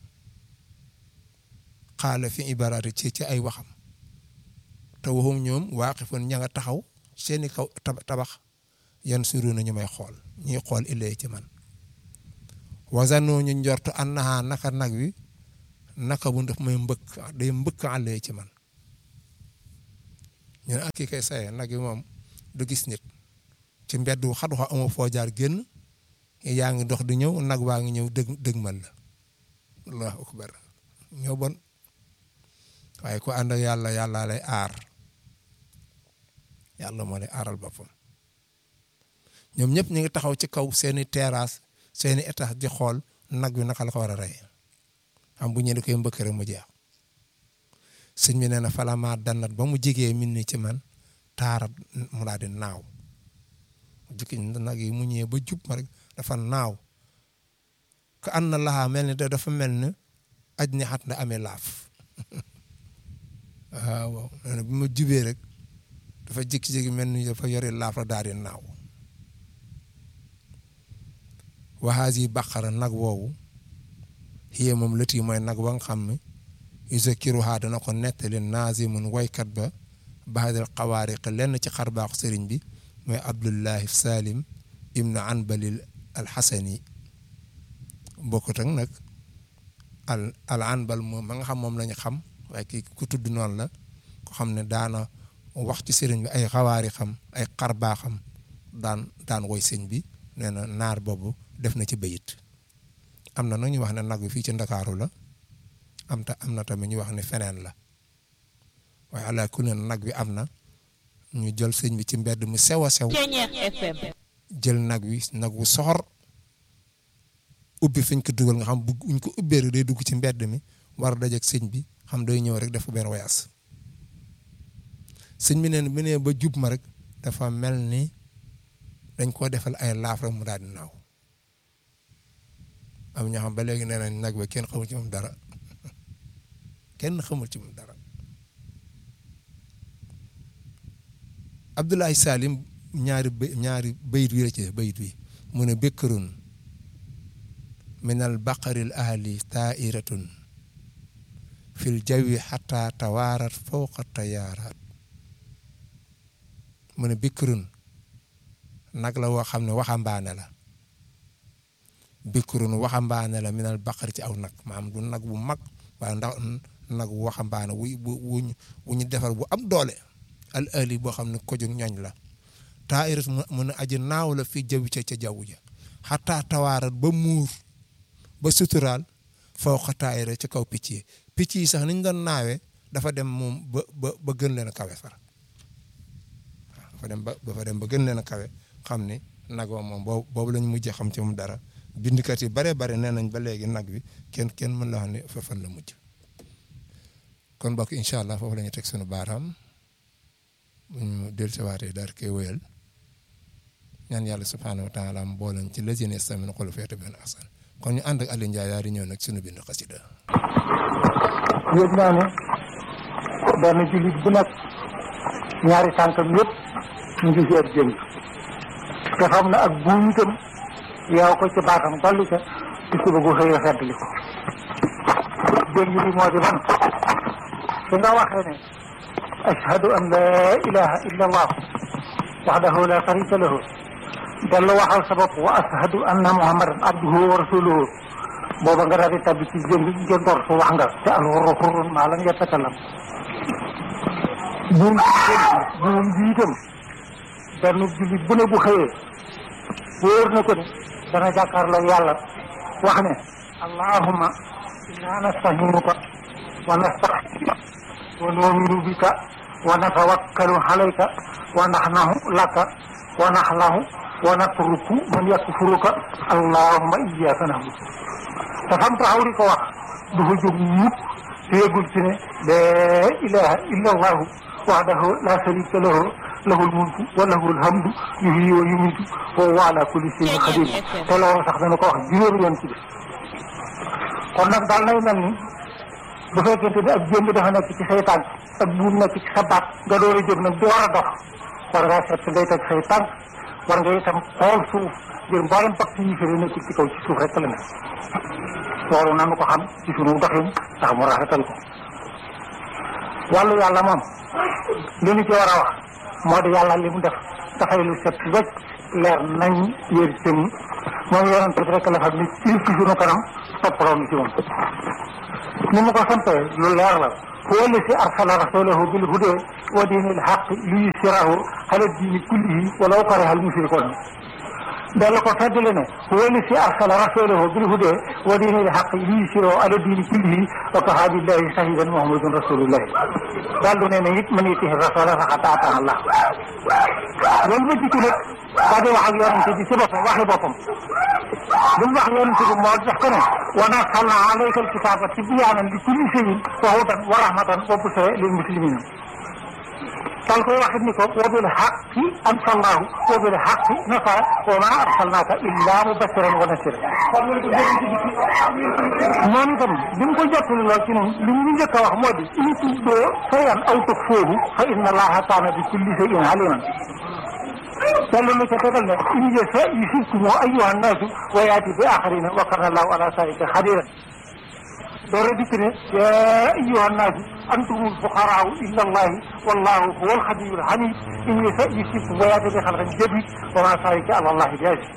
xaala fi ibaraati ci ci ay waxam te waxum ñoom waaqifun ña nga taxaw seeni kaw tabax yan suru na ñu may xool ñuy xool illee ci man wasanoo ñu njortu annaha naka nag wi naka bu daf may mbëkk day mbëkk àllee ci man ñu ne ak kii kay saye nag yi moom du gis nit ci mbedd wu xat wax amoo foo jaar génn yaa ngi dox di ñëw nag waa ngi ñëw dëg dëgmal la allahu akbar ñoo bon waaye ku ànd ak yàlla yàlla lay aar yàlla moo lay aaral boppam ñoom ñëpp ñu ngi taxaw ci kaw seeni terrasse seeni étage di xool nag wi naka la ko war a rey am bu ñu koy mbëkk rek mu jeex sëñ bi nee na falamaa dannat ba mu jigee min ni ci man taarat mu daal di naaw jukki nag yi mu ñëwee ba jub ma rek dafa naaw ka ànd na laxaa mel ni dafa mel ni aj ni xat na amee laaf waaw nee na bi ma jubee rek dafa jékki-jékki mel ni dafa yore laaf la daal di naaw waxaas yi baqara nag woowu xiyee moom lët yi mooy nag wa nga xam ne yuzakiruha dana ko nettali naazimun waykat ba baadal xawaariq lenn ci xarbaaxu sëriñ bi mooy abdullahi salim ibnu anbalil alxasani bokkut ak nag al al anbal moom ma nga xam moom lañu xam waaye kii ku tudd noonu la ko xam ne daana wax ci sëriñ bi ay xawaari xam ay xarbaaxam daan daan woy sëñ bi nee na naar boobu def na ci bayit am na nag ñu wax ne nag bi fii ci ndakaaru la am ta am na tamit ñu wax ne feneen la waaye ala kulli nag bi am na ñu jël sëñ bi ci mbedd mu sew a sew jël nag wi nag wu soxor ubbi fiñ ko dugal nga xam bu ñu ko ubbee rek day dugg ci mbedd mi war a dajeeg sëñ bi xam day ñëw rek def benn wayaas sëñ bi neen bi nee ba jub ma rek dafa mel ni dañ koo defal ay laaf rek mu daal di naaw am ñoo xam ba léegi nee nañ nag ba kenn xamul ci moom dara kenn xamul ci moom dara Abdoulaye Salim ñaari ñaari bayit wi la ci bayit wi mu ne békkarun minal baqaril ahli tairatun fil jawi xata tawaarat fawqa tayaaraat mu ne békkarun nag la woo xam ne waxambaane la békkarun waxambaane la minal baqari ci aw nag maam du nag bu mag waaye ndax nag bu waxambaane wu wu wu ñu defar bu am doole al ali boo xam ne ko jóg ñooñ la taayirat mu ne aji naaw la fii jaww ca ca jaww ja xataa tawaarat ba muur ba suturaal foo xa taayira ci kaw picc yi picc yi sax ni ñu doon naawee dafa dem moom ba ba ba gën leen a kawe far waaw dafa dem ba dafa dem ba gën leen a kawe xam ni nag moom boobu boobu la ñu mujjee xam ci moom dara bindkat yi bare bare nee nañ ba léegi nag bi kenn kenn mën la wax ne fa fan la mujj kon bokk incha allah foofu la ñu teg sunu baaraam bu ñu dellusiwaatee daal koy wéyal ñaan yàlla subhaanahu wa taala mu booleñ ci lazina yastami'uuna al-qawla fayattabi'uuna ahsana kon ñu ànd ak Aliou Ndiaye daal di ñëw nag sunu bind xasida
yëg naa ne benn jullit bu nekk ñaari tànkam yëpp ñu ngi ci ab jëm te xam na ak buum itam yow ko ci baatam dolli ca ci suba gu xëy a feddli ko jëm bi moo di man su nga waxee ne ashhadu an laa ilaha illa allah waxdahu la sharika lahu dellu waxal sa bopp wa ashhadu anna muhammadan abduhu wa rasuluhu booba nga daal di tabbi ci jëm jëndoor su wax nga te alxurru xurrun maa lam yatakalam buum buum bi itam benn jullit bu ne bu xëyee wóor na ko ne dana jàkkaarloo yàlla wax ne allahumma inna nastahinuka wa nastaxfiruka wa nu'minu bika wa natawakkalu alayka wa naxnahu laka wa naxlahu wa natruku man yakfuruka allahumma iyyaka na'budu te fam taxaw di ko wax du fa jóg mukk te yëgul ci ne laa ilaha illa allahu wahdahu la sharika lahu lahul mulku wa lahul hamdu yuhyi wa yumiitu wa huwa ala kulli shay'in qadir te loolu sax dana ko wax juróomi yoon ci def kon nag daal nay mel ni bu fekkente ne ak jëmb dafa nekk ci say tànk ak buum nekk ci sa baat nga door a jóg nag door a dox war ngaa seet ngay teg say tànk war nga itam xool suuf ngir mboolem pàcc yi fi nekk ci kaw ci suuf rek la nekk loolu nanu ko xam ci sunu doxin tax mu rafetal ko wàllu yàlla moom li ñu ci war a wax moo di yàlla li mu def dafay lu set wecc leer nañ yér cëm moom yonent bi rek la xam ni ci ci sunu kanam toppaloo ni ci moom ni mu ko santee lu leer la huwa alladi arsala rasulahu bil huda wa diinil haqq liyuzhirahu ala diini kullihi walaw kariha al mushrikuun dalla ko feddale ne huwa alladi arsala rasulahu bil huda wa diinil haqq liyuzhirahu ala diini kullihi wa kafaa billahi shahidan muhammadun rasulullahi daal du ne ne it man yutihi rasula faqad ataa Allah loolu ba jikki nag daa di wax ak yonente bi ci boppam waxi boppam li mu wax yonente bi moo def ko ne wa nazzalna alayka alkitaba tibyaanan li kulli shay'in wa hudan wa rahmatan wa bushra lil muslimina dal koy waxit ni ko wa bil haqqi anzalnahu wa bil haqqi nasara wa ma arsalnaka illa mubashiran wa nasira moom itam bi mu ko jottali lool ci noonu li mu njëkk a wax moo di in tubdoo shay'an aw tukhfuuhu fa inna allaha kaana bi kulli shay'in aliman yàlla lu ca tegal ne in yasha yusibkum ayyuha nnaasu wa yaati bi axarina wa kana allahu ala zalika xadiran door a dikk ne yaa ayyuha nnaasu antumul fuqaraau illa allahi wallahu huwa alxaniyul xamid in yasha yusibkum wa yaati bi xalqin jadid wa ma zalika ala allahi bi aziz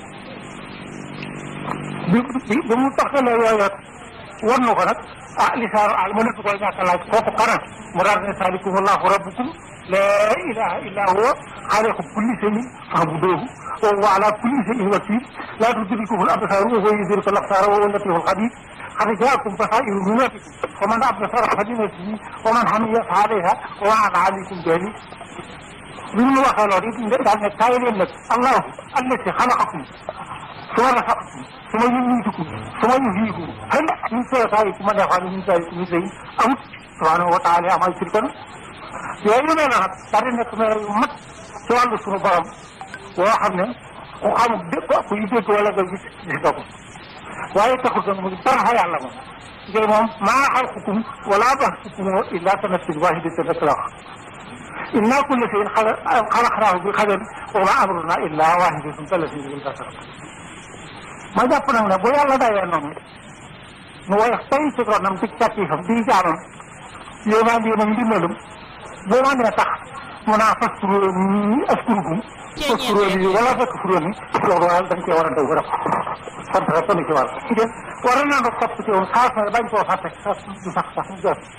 bi bi mu taxalee yooyu war na ko nag ah lisaanu al ma nëpp koy ñàkk laaj kooku kana mu daal ne salikum allahu rabbukum laa ilaha illa huwa xaaliqu kulli shay'in fa'buduuhu wa huwa ala kulli shay'in wakiil laa tudrikuhu al absaar wa huwa yudriku al absaar wa huwa al-latiiful xabiir qad jaa'akum basaa'iru min rabbikum faman absara falinafsihi wa man hamiya fa alayhaa wa ma ana alaykum bi aziiz bi mu waxee loolu it daal ne kaay leen nag allahu allati xalaqakum suma rasaqakum suma yumiitukum suma yuhyiikum hal min shurakaaikum man yaf'alu min zaalika min shay'in amut subhaanahu wa taala amay shirkan yooyu nee na nag daal di nekk mel yu mat ci wàllu suñu borom boo xam ne ku xamul dégg ku yu dégg wala nga gis gis nga ko waaye taxul nag mu dara fa yàlla moom ngir moom maa xalqukum wala ba'thukum illa ka nafsin waahidatin rek la wax inna kulla shay'in xalaqnaahu bi qadarin wa maa amruna illa waahidatun kalamhin bil basar ma jàpp nag ne bu yàlla dayee noonu nu woyof tey ci ronam ci càkkiifam di jaamam yéemaan yéenam ndimbalum boo ma nee tax mu naa faskuro ni askurukum faskuro ni wala faskuro ni loolu waaye dañ cee war a daw rek sant rek ni ci war ci def war na nga topp ci woon xaas na bañ koo fàtte sax du sax sax mu jot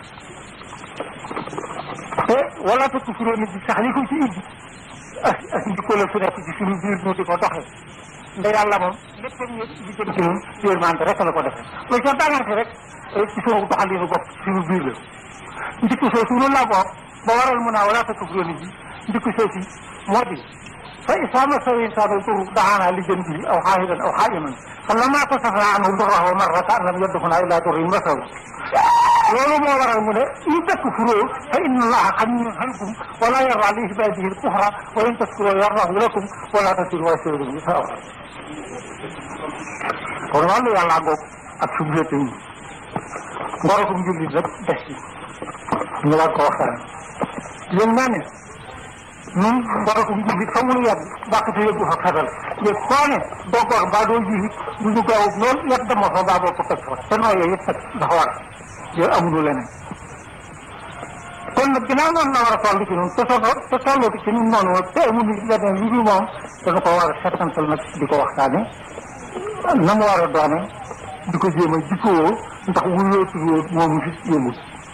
te wala faskuro ni bi sax li ko ci indi ak ak njikko la su nekk ci suñu biir ñu di ko doxee nda yàlla moom lépp ñu li jëm ci ñun yërmande rek la ko defee lu ca dangante rek ci suñu doxalinu bopp suñu biir la njikko soo suñu la bopp ba waral mu naa wala takfuruu bi njikko soo si moo di fa izaa massahu l-insaanu durrun da'aanaa li janbihi aw qaa'idan aw qaa'iman falammaa kashafnaa anhu durrahu marra ka'an lam yadurrunaa illaa durrun massahu loolu moo waral mu ne in takfuruu fa inna Allaaha ganiyyun ankum wa laa yardaa li ibaadihi l-kufra wa in tashkuruu yardahu lakum wa laa taziru waaziratun wizra uxraa kon wàllu yàlla ngoog ak suñu féete yi ngorokum jullit rek des ci ñu war ko waxtaan yéen naa ne ñun ngorokum jullit fa mu nu yàgg bàqate yëggu fa xetal yëg koo ne doo gor mbaa doo jiit bu ñu gaawut lool yàgg dama fa mbaa boo ko teg fa te noo yooyu yëpp nag dafa war yooyu amuñu leneen kon nag ginnaaw noonu la war a toll ci ñun te soo te tolloo ci ñun noonu te amuñu leneen lu dul moom dañu ko war a settantal nag di ko waxtaane na mu war a doone di ko jéem a jikkoo ndax wuyoo tuddoo moomu fi yëmul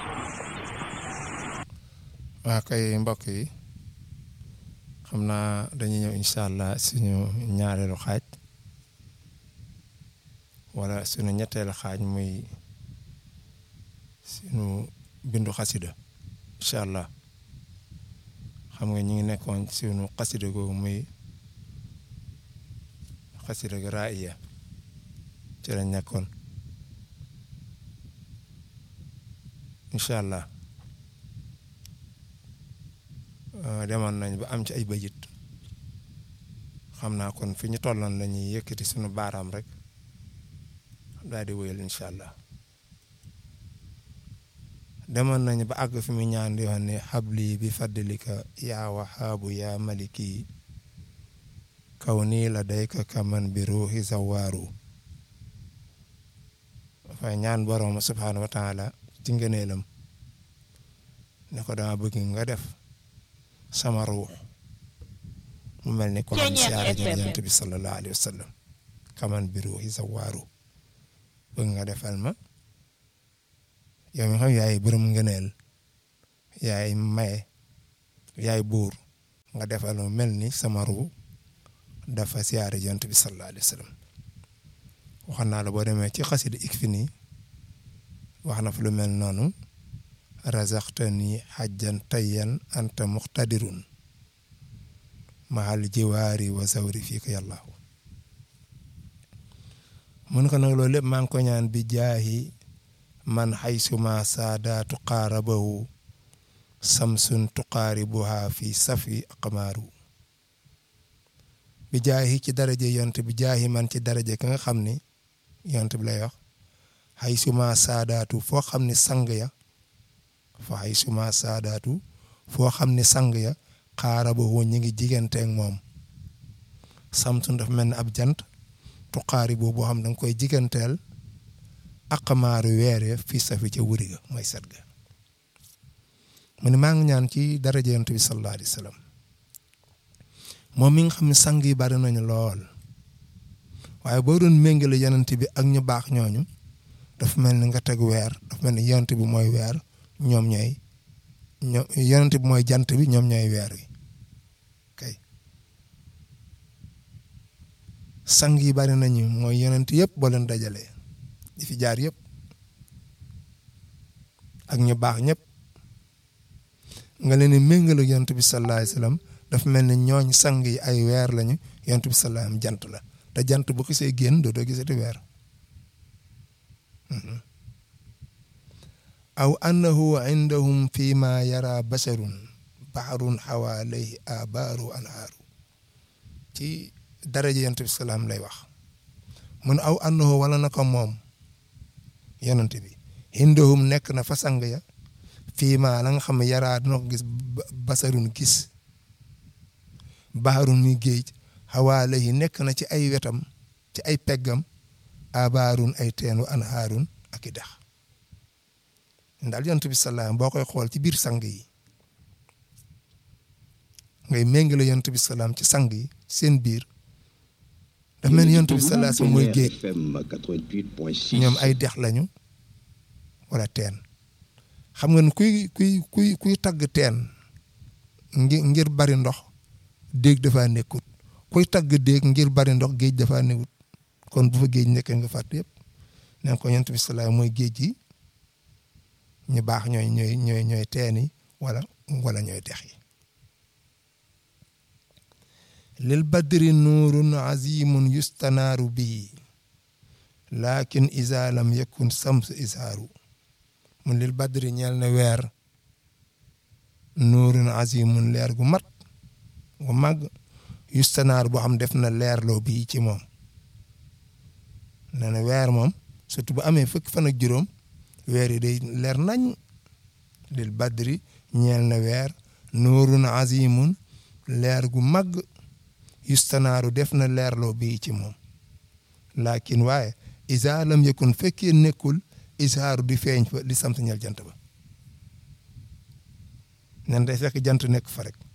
waa kay mbokk yi xam naa dañuy ñëw incha allah suñu ñaareelu xaaj wala suñu ñetteelu xaaj muy suñu bindu xasida incha allah xam nga ñu ngi nekkoon suñu xasida googu muy xasida ga raaya ci lañ nekkoon incha allah demoon nañ ba am ci ay bëjit xam naa kon fi ñu tolloon la ñuy yëkkati suñu baaraam rek daal di wéyal incha allah demoon nañ ba àgg fi mu ñaan di wax ne xabli bi faddlika yaa waxaabu yaa maliki kaw nii la dayka kaman bi ruuxi zawaaru dafay ñaan borom subhaanahu wa taala ci ngëneelam ne ko dama bëgg nga def sama ruux mu mel ni ko xam siyaare ji yonent bi sallallahu alayhi wa sallam kaman bi ruuxi sa waaru bëgg nga defal ma yow mi xam yaay borom ngëneel yaay maye yaay buur nga defal ma mel ni sama ruu dafa siyaare ji yonent bi sallallahu alayhi wa sallam waxoon naa la boo demee ci xasida ik fi nii wax na fa lu mel noonu razaqtani xajjan tayyan anta muqtadirun mahal jiwaari wa zawri fii ko yàllaahu mun ko nag loolu lépp maa ngi ko ñaan bi jaahi man xaysuma saadaatu qaarabahu samsun tuqaaribuha fi safi aqmaaru bi jaahi ci daraje yont bi jaahi man ci daraje ka nga xam ni yont bi lay wax xaysuma saadaatu foo xam ne sang ya fa xaysuma saadaatu foo xam ne sang ya qaarabahu ñi ngi jiganteeg moom samsun dafa mel ni ab jant tuqaari boobu boo xam da nga koy jiganteel aqamaaru weere fii safi ca wuri ga mooy set ga mu ne maa ngi ñaan ci daraja yonent bi sallallahu alayhi wa sallam moom mi nga xam ne sang yi bari nañu lool waaye boo doon méngale yonent bi ak ñu baax ñooñu dafa mel ni nga teg weer dafa mel ni yonent bi mooy weer ñoom ñooy ñoom yonent bi mooy jant bi ñoom ñooy weer wi kay sang yi bari nañu mooy yonent yëpp boo leen dajalee di fi jaar yëpp ak ñu baax ñëpp nga leen di méngale yonent bi sallallahu alayhi wasallam dafa mel ni ñooñ sang yi ay weer lañu yonent bi sallallahu alayhi wasallam jant la te jant bu xisee génn doo doo gisati weer aw annahu indahum fi ma yara basharun baharun xawa alayhi abaaru anhaaru ci daraja yonent bi salaam lay wax mun aw annahu wala na ko moom yonent bi indahum nekk na fa sang ya fii ma la nga xam ne yaraa dina ko gis basarun gis baharun mi géej xawa alayhi nekk na ci ay wetam ci ay peggam abaarun ay teenu anhaarun ak i dex ndaal yonent bi salaam boo koy xool ci biir sang yi ngay méngale yonent bi salaam ci sang yi seen biir dafa mel ni yonent bi salaam mooy géej ñoom ay dex lañu wala teen xam nga ne kuy kuy kuy kuy tagg teen ngir ngir bari ndox déeg dafa nekkut kuy tagg déeg ngir bari ndox géej dafa nekkut kon bu fa géej nekkee nga fàtte yëpp nee ko yonent bi salaam mooy géej gi ñu baax ñooy ñooy ñooy ñooy teen yi wala wala ñooy dex yi lil badri nuurun azimun yustanaaru bii lakin isa lam yakun sams isaaru mun lil badri ñeel na weer nuurun azimun leer gu mat gu màgg yustanaar boo xam def na leerloo bii ci moom nee na weer moom surtout bu amee fukki fan ak juróom weer yi day leer nañ lil badri ñeel na weer nuurun azimun leer gu màgg yustanaaru def na leerloo bii ci moom lakin waaye isa lam yakun fekkee nekkul isaaru di feeñ fa li sant ñel jant ba nen day fekk jant nekk fa rek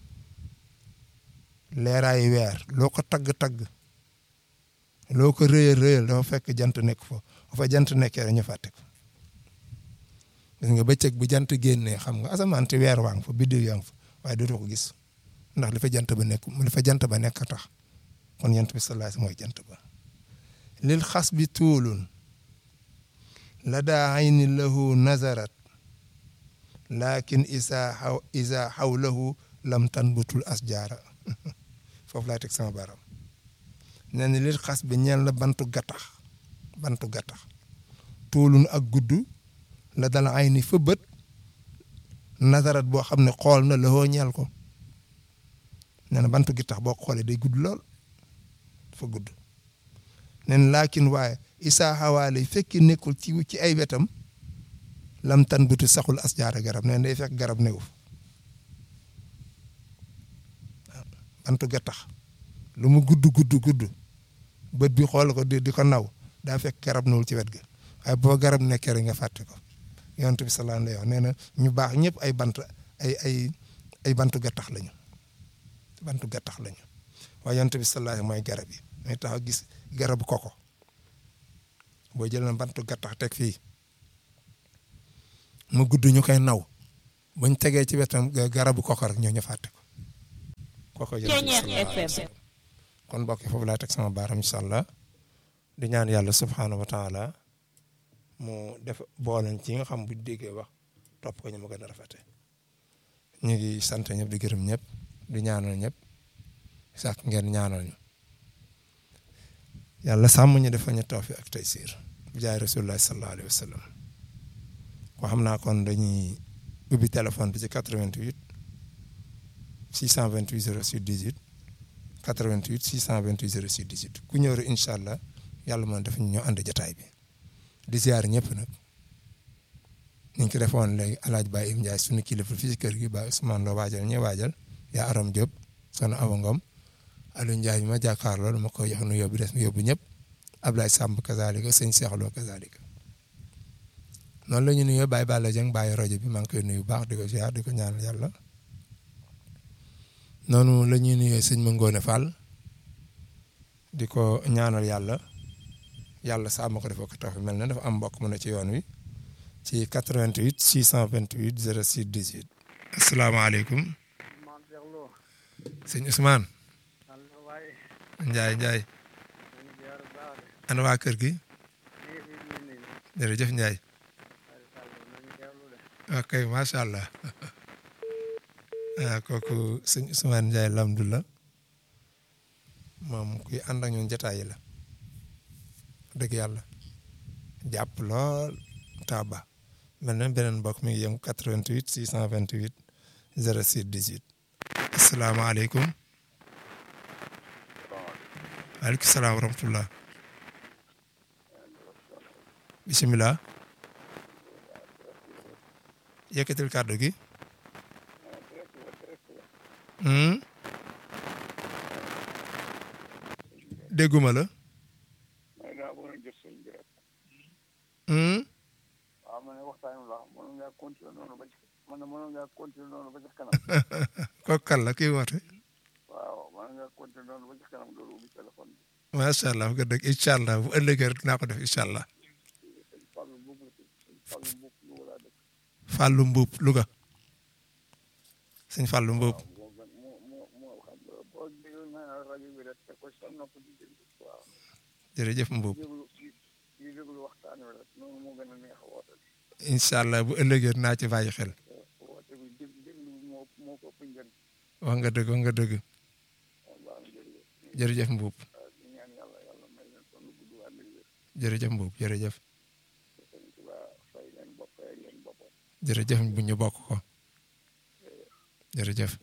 leeraayu weer loo ko tagg-tagg loo ko rëyal rëyal dafa fekk jant nekk fa fa jant nekkee rek ñu fàtte ko gis nga bëccëg bu jant génnee xam nga asamaan te weer waa ngi fa biddiw yaa ngi fa waaye dootoo ko gis ndax li fa jant ba nekk li fa jant ba nekk tax kon jant bi sallallahu mooy jant ba lil xas bi tuulun la daa ayni lahu nazarat lakin isa xaw isa xawlahu lam tanbutul asjaara foofu laay teg sama baram nee na lil xas bi ñeel na bantu gattax bantu gattax tuulun ak gudd la dala ayni fa bët nazarat boo xam ne xool na lahoo ñeel ko nee na bantu gi tax boo xoolee day gudd lool dafa gudd nee na laakin waaye isaa xawaale fekki nekkul ci ci ay wetam lam tan butu saxul asjaara garab nee na day fekk garab newu bantu ga tax lu mu gudd gudd gudd bët bi xool ko di di ko naw daa fekk garab newul ci wet ga waaye boo garab nekkee rek nga fàtte ko yonent bi sallallahu alayhi wa sallam nee na ñu baax ñëpp ay bant ay ay ay bantu ga tax lañu bantu gattax lañu waaye yonent bi sallallahu alayhi mooy garab yi may taxaw gis garabu koko boo jël na bantu gattax teg fii mu gudd ñu koy naw buñ tegee ci wetam garabu koko rek ñoo ñu fàtte ko koko jël kon mbokk yi foofu laa teg sama baaram incha allah di ñaan yàlla subhaanahu wa taala mu def booleñ ci nga xam bu déggee wax topp ko ñu ma gën a rafete ñu ngi sant ñëpp di gërëm ñëpp di ñaanal ñëpp sax ngeen ñaanal ñu yàlla sàmm ñu defa ñu tawfiq ak taysiir bi jaay rasulullah sallallahu alayhi wa sallam ko xam naa kon dañuy ubbi téléphone bi ci 88 628 06 18 88 628 06 18 ku ñëw rek incha allah yàlla mën def ñu ñoo ànd jataay bi di ziar ñëpp nag ni ñu ko defoon léegi alaaj Baye Im Ndiaye suñu kilifa fii ci kër gi Baye Ousmane Lo waajal ñi waajal yaa Aram Diop soxna Awa Ngom Aliou Ndiaye bi ma jàkkaarloo dama koy jox nu yóbbu des mu yóbbu ñëpp Ablaye Samb kazalika sëñ Cheikh Lo kazalika noonu la ñu nuyoo Baye Balla Dieng Baye rajo bi maa ngi koy nuyu bu baax di ko ziar di ko ñaanal yàlla noonu la ñuy nuyoo sëñ Mangone Fall di ko ñaanal yàlla yàlla sàmm ko dafa ko tax mel na dafa am mbokk mu ne ci yoon wi ci 88 628 06 18. asalaamaaleykum. sëñ Ousmane. Ndiaye Ndiaye. ana waa kër gi. jërëjëf Ndiaye. ok macha allah. ah kooku sëñ Ousmane Ndiaye alhamdulilah. moom kuy ànd ak ñun jotaay yi la. dëgg yàlla. jàpp lool taaba. mel na beneen mbokk mi ngi yëngu 88 628 06 18. asalaamaaleykum. waaleykum salaam wa rahmatulah. bisimilah. yëkkatil kàddu gi. dégguma la.
waaw man waxtaan la mën ngaa continuer noonu ba ci man mën ngaa continuer noonu ba ci kanam.
kooku kan la kii woote.
waaw mën ngaa continuer noonu ba ci kanam loolu ubbi téléphone bi.
macha allah bu ko dëgg incha allah bu ëllëgee rek dinaa ko def incha allah.
Fallou Mbuub la Fallou Mbuub Louga laa dëkk.
Fallou Mbuub Louga. sëñ Fallou Mbuub.
moo gën moo moo moo xam nga boo déglu naa rajo bi rek teg ko sa nopp di déglu waaw.
jërëjëf Mbuub.
déglu di déglu waxtaan wi rek noonu moo gën a neex a woote bi.
incha allah bu ëllëgee dinaa ci bàyyi xel.
woote bi dég déglu moo moo ko ëpp njëriñ.
wax nga dëgg wax nga dëgg.
waaw baax na jërëjëf.
jërëjëf Mbuub.
waaw di ñaan yàlla yàlla may leen kon gudd ànd ak wér.
jërëjëf Mbuub jërëjëf.
Sëñ Tuubaa fay leen bopp fay leen boppam.
jërëjëf bu ñu bokk ko. jërëjëf.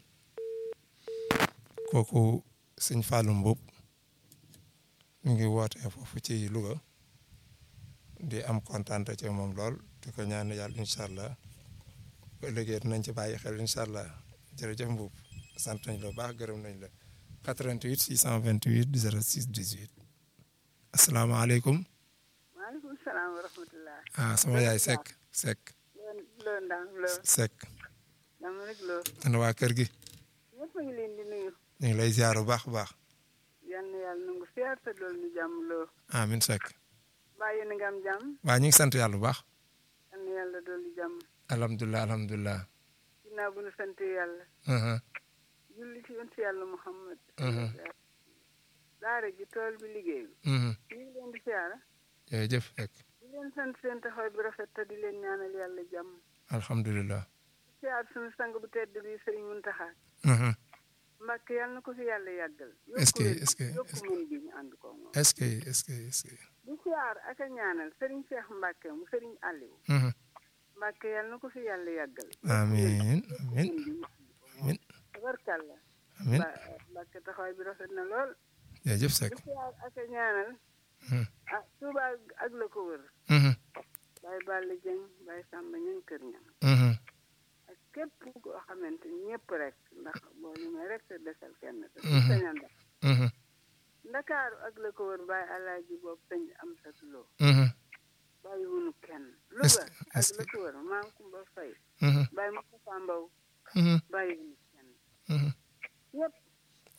kooku sëñ Fallou Mbuub mu ngi woote foofu ci Louga. di am kontaan ci moom lool di ko ñaan yàlla incha allah bu ëllëgee dinañ ci bàyyi xel incha allah jërëjëf Mbuub sant nañ la bu baax gërëm nañ la 88 628 06 18 asalaamaaleykum.
maaleykum salaam wa rahmatulah.
ah sama yaay Seck Seck
loo loo ndax loo
Seck
dama rek loo
ana waa kër gi
ñëpp a ngi leen di nuyu.
ñu ngi lay ziar bu baax bu baax
yal na yàlla nangu siyaar te dool ñu jàmm loo.
amin Seck
mbaa yéen a ngi am jàmm.
waa ñu ngi sant yàlla bu baax
yal na yàlla dool ñu jàmm.
alhamdulilah alhamdulilah.
ginnaaw bu ñu sant yàlla.
Mhm,
julli ci yonent yàlla Muhammad.
Mhm.
daara ji tool bi liggéey bi.
mhm.
ñu ngi leen di siyaara.
jërëjëf Seck
di leen sant seen taxawaay bi rafet te di leen ñaanal yàlla jàmm.
alhamdulilah.
siyaar suñu sang bu tedd bi Sëriñ Muntaxa.
Mhm.
Mbàkke yàlla na ko fi yàlla yàggal.
Est-ce que-
yokku
est-ce que-
yokku mën bi ñu ànd ko moom.
est-ce que est-ce que est-ce que.
di siyaar ak a ñaanal Sëriñ Cheikh Mbàkke mu Sëriñ Aliou.
Mhm.
Mbàkke yàlla na ko fi yàlla yàggal.
amiin amiin amiin
tabarkàlla.
amiin
Ba- Mbàkke taxawaay bi rafet na lool.
jërëjëf Seck.
di siyaar ak a ñaanal.
Mhm.
ah Touba ak la ko wër.
Mhm.
Baye Balla Dieng Baye Samba ñan kër ñam
Mhm.
ak képp koo xamante ni ñëpp rek ndax boo limee rek te desal kenn te
Mhm.
sañan da
Mhm.
ndakaaru ak la ko wër Baye Alaaji boobu sëñ am sa loo
Mhm.
bàyyi wunu kenn
Est-ce
Louga
que-
ak
est-ce
la
que-
ko wër maam Kumba Fay
Mhm.
Baye Moustapha Mbow
Mhm.
bàyyi wunu kenn
Mhm.
ñëpp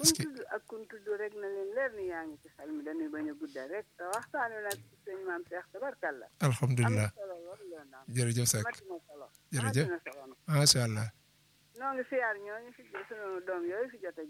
kun
Est-ce que-
tudd ak kun tudd rek na leen leer ni yaa ngi ci xel mi dañuy bañ a guddal rek te waxtaan wi nag sëñ maam Cheikh tabarkalla am
alhamdulilah
na solo lool lool naam
jërëjëf Seck
amati na solo
Jërëjëf.
amati na solo nag
macha allah
noo ngi siyaar ñooñu fi sunu doom yooyu fi jot a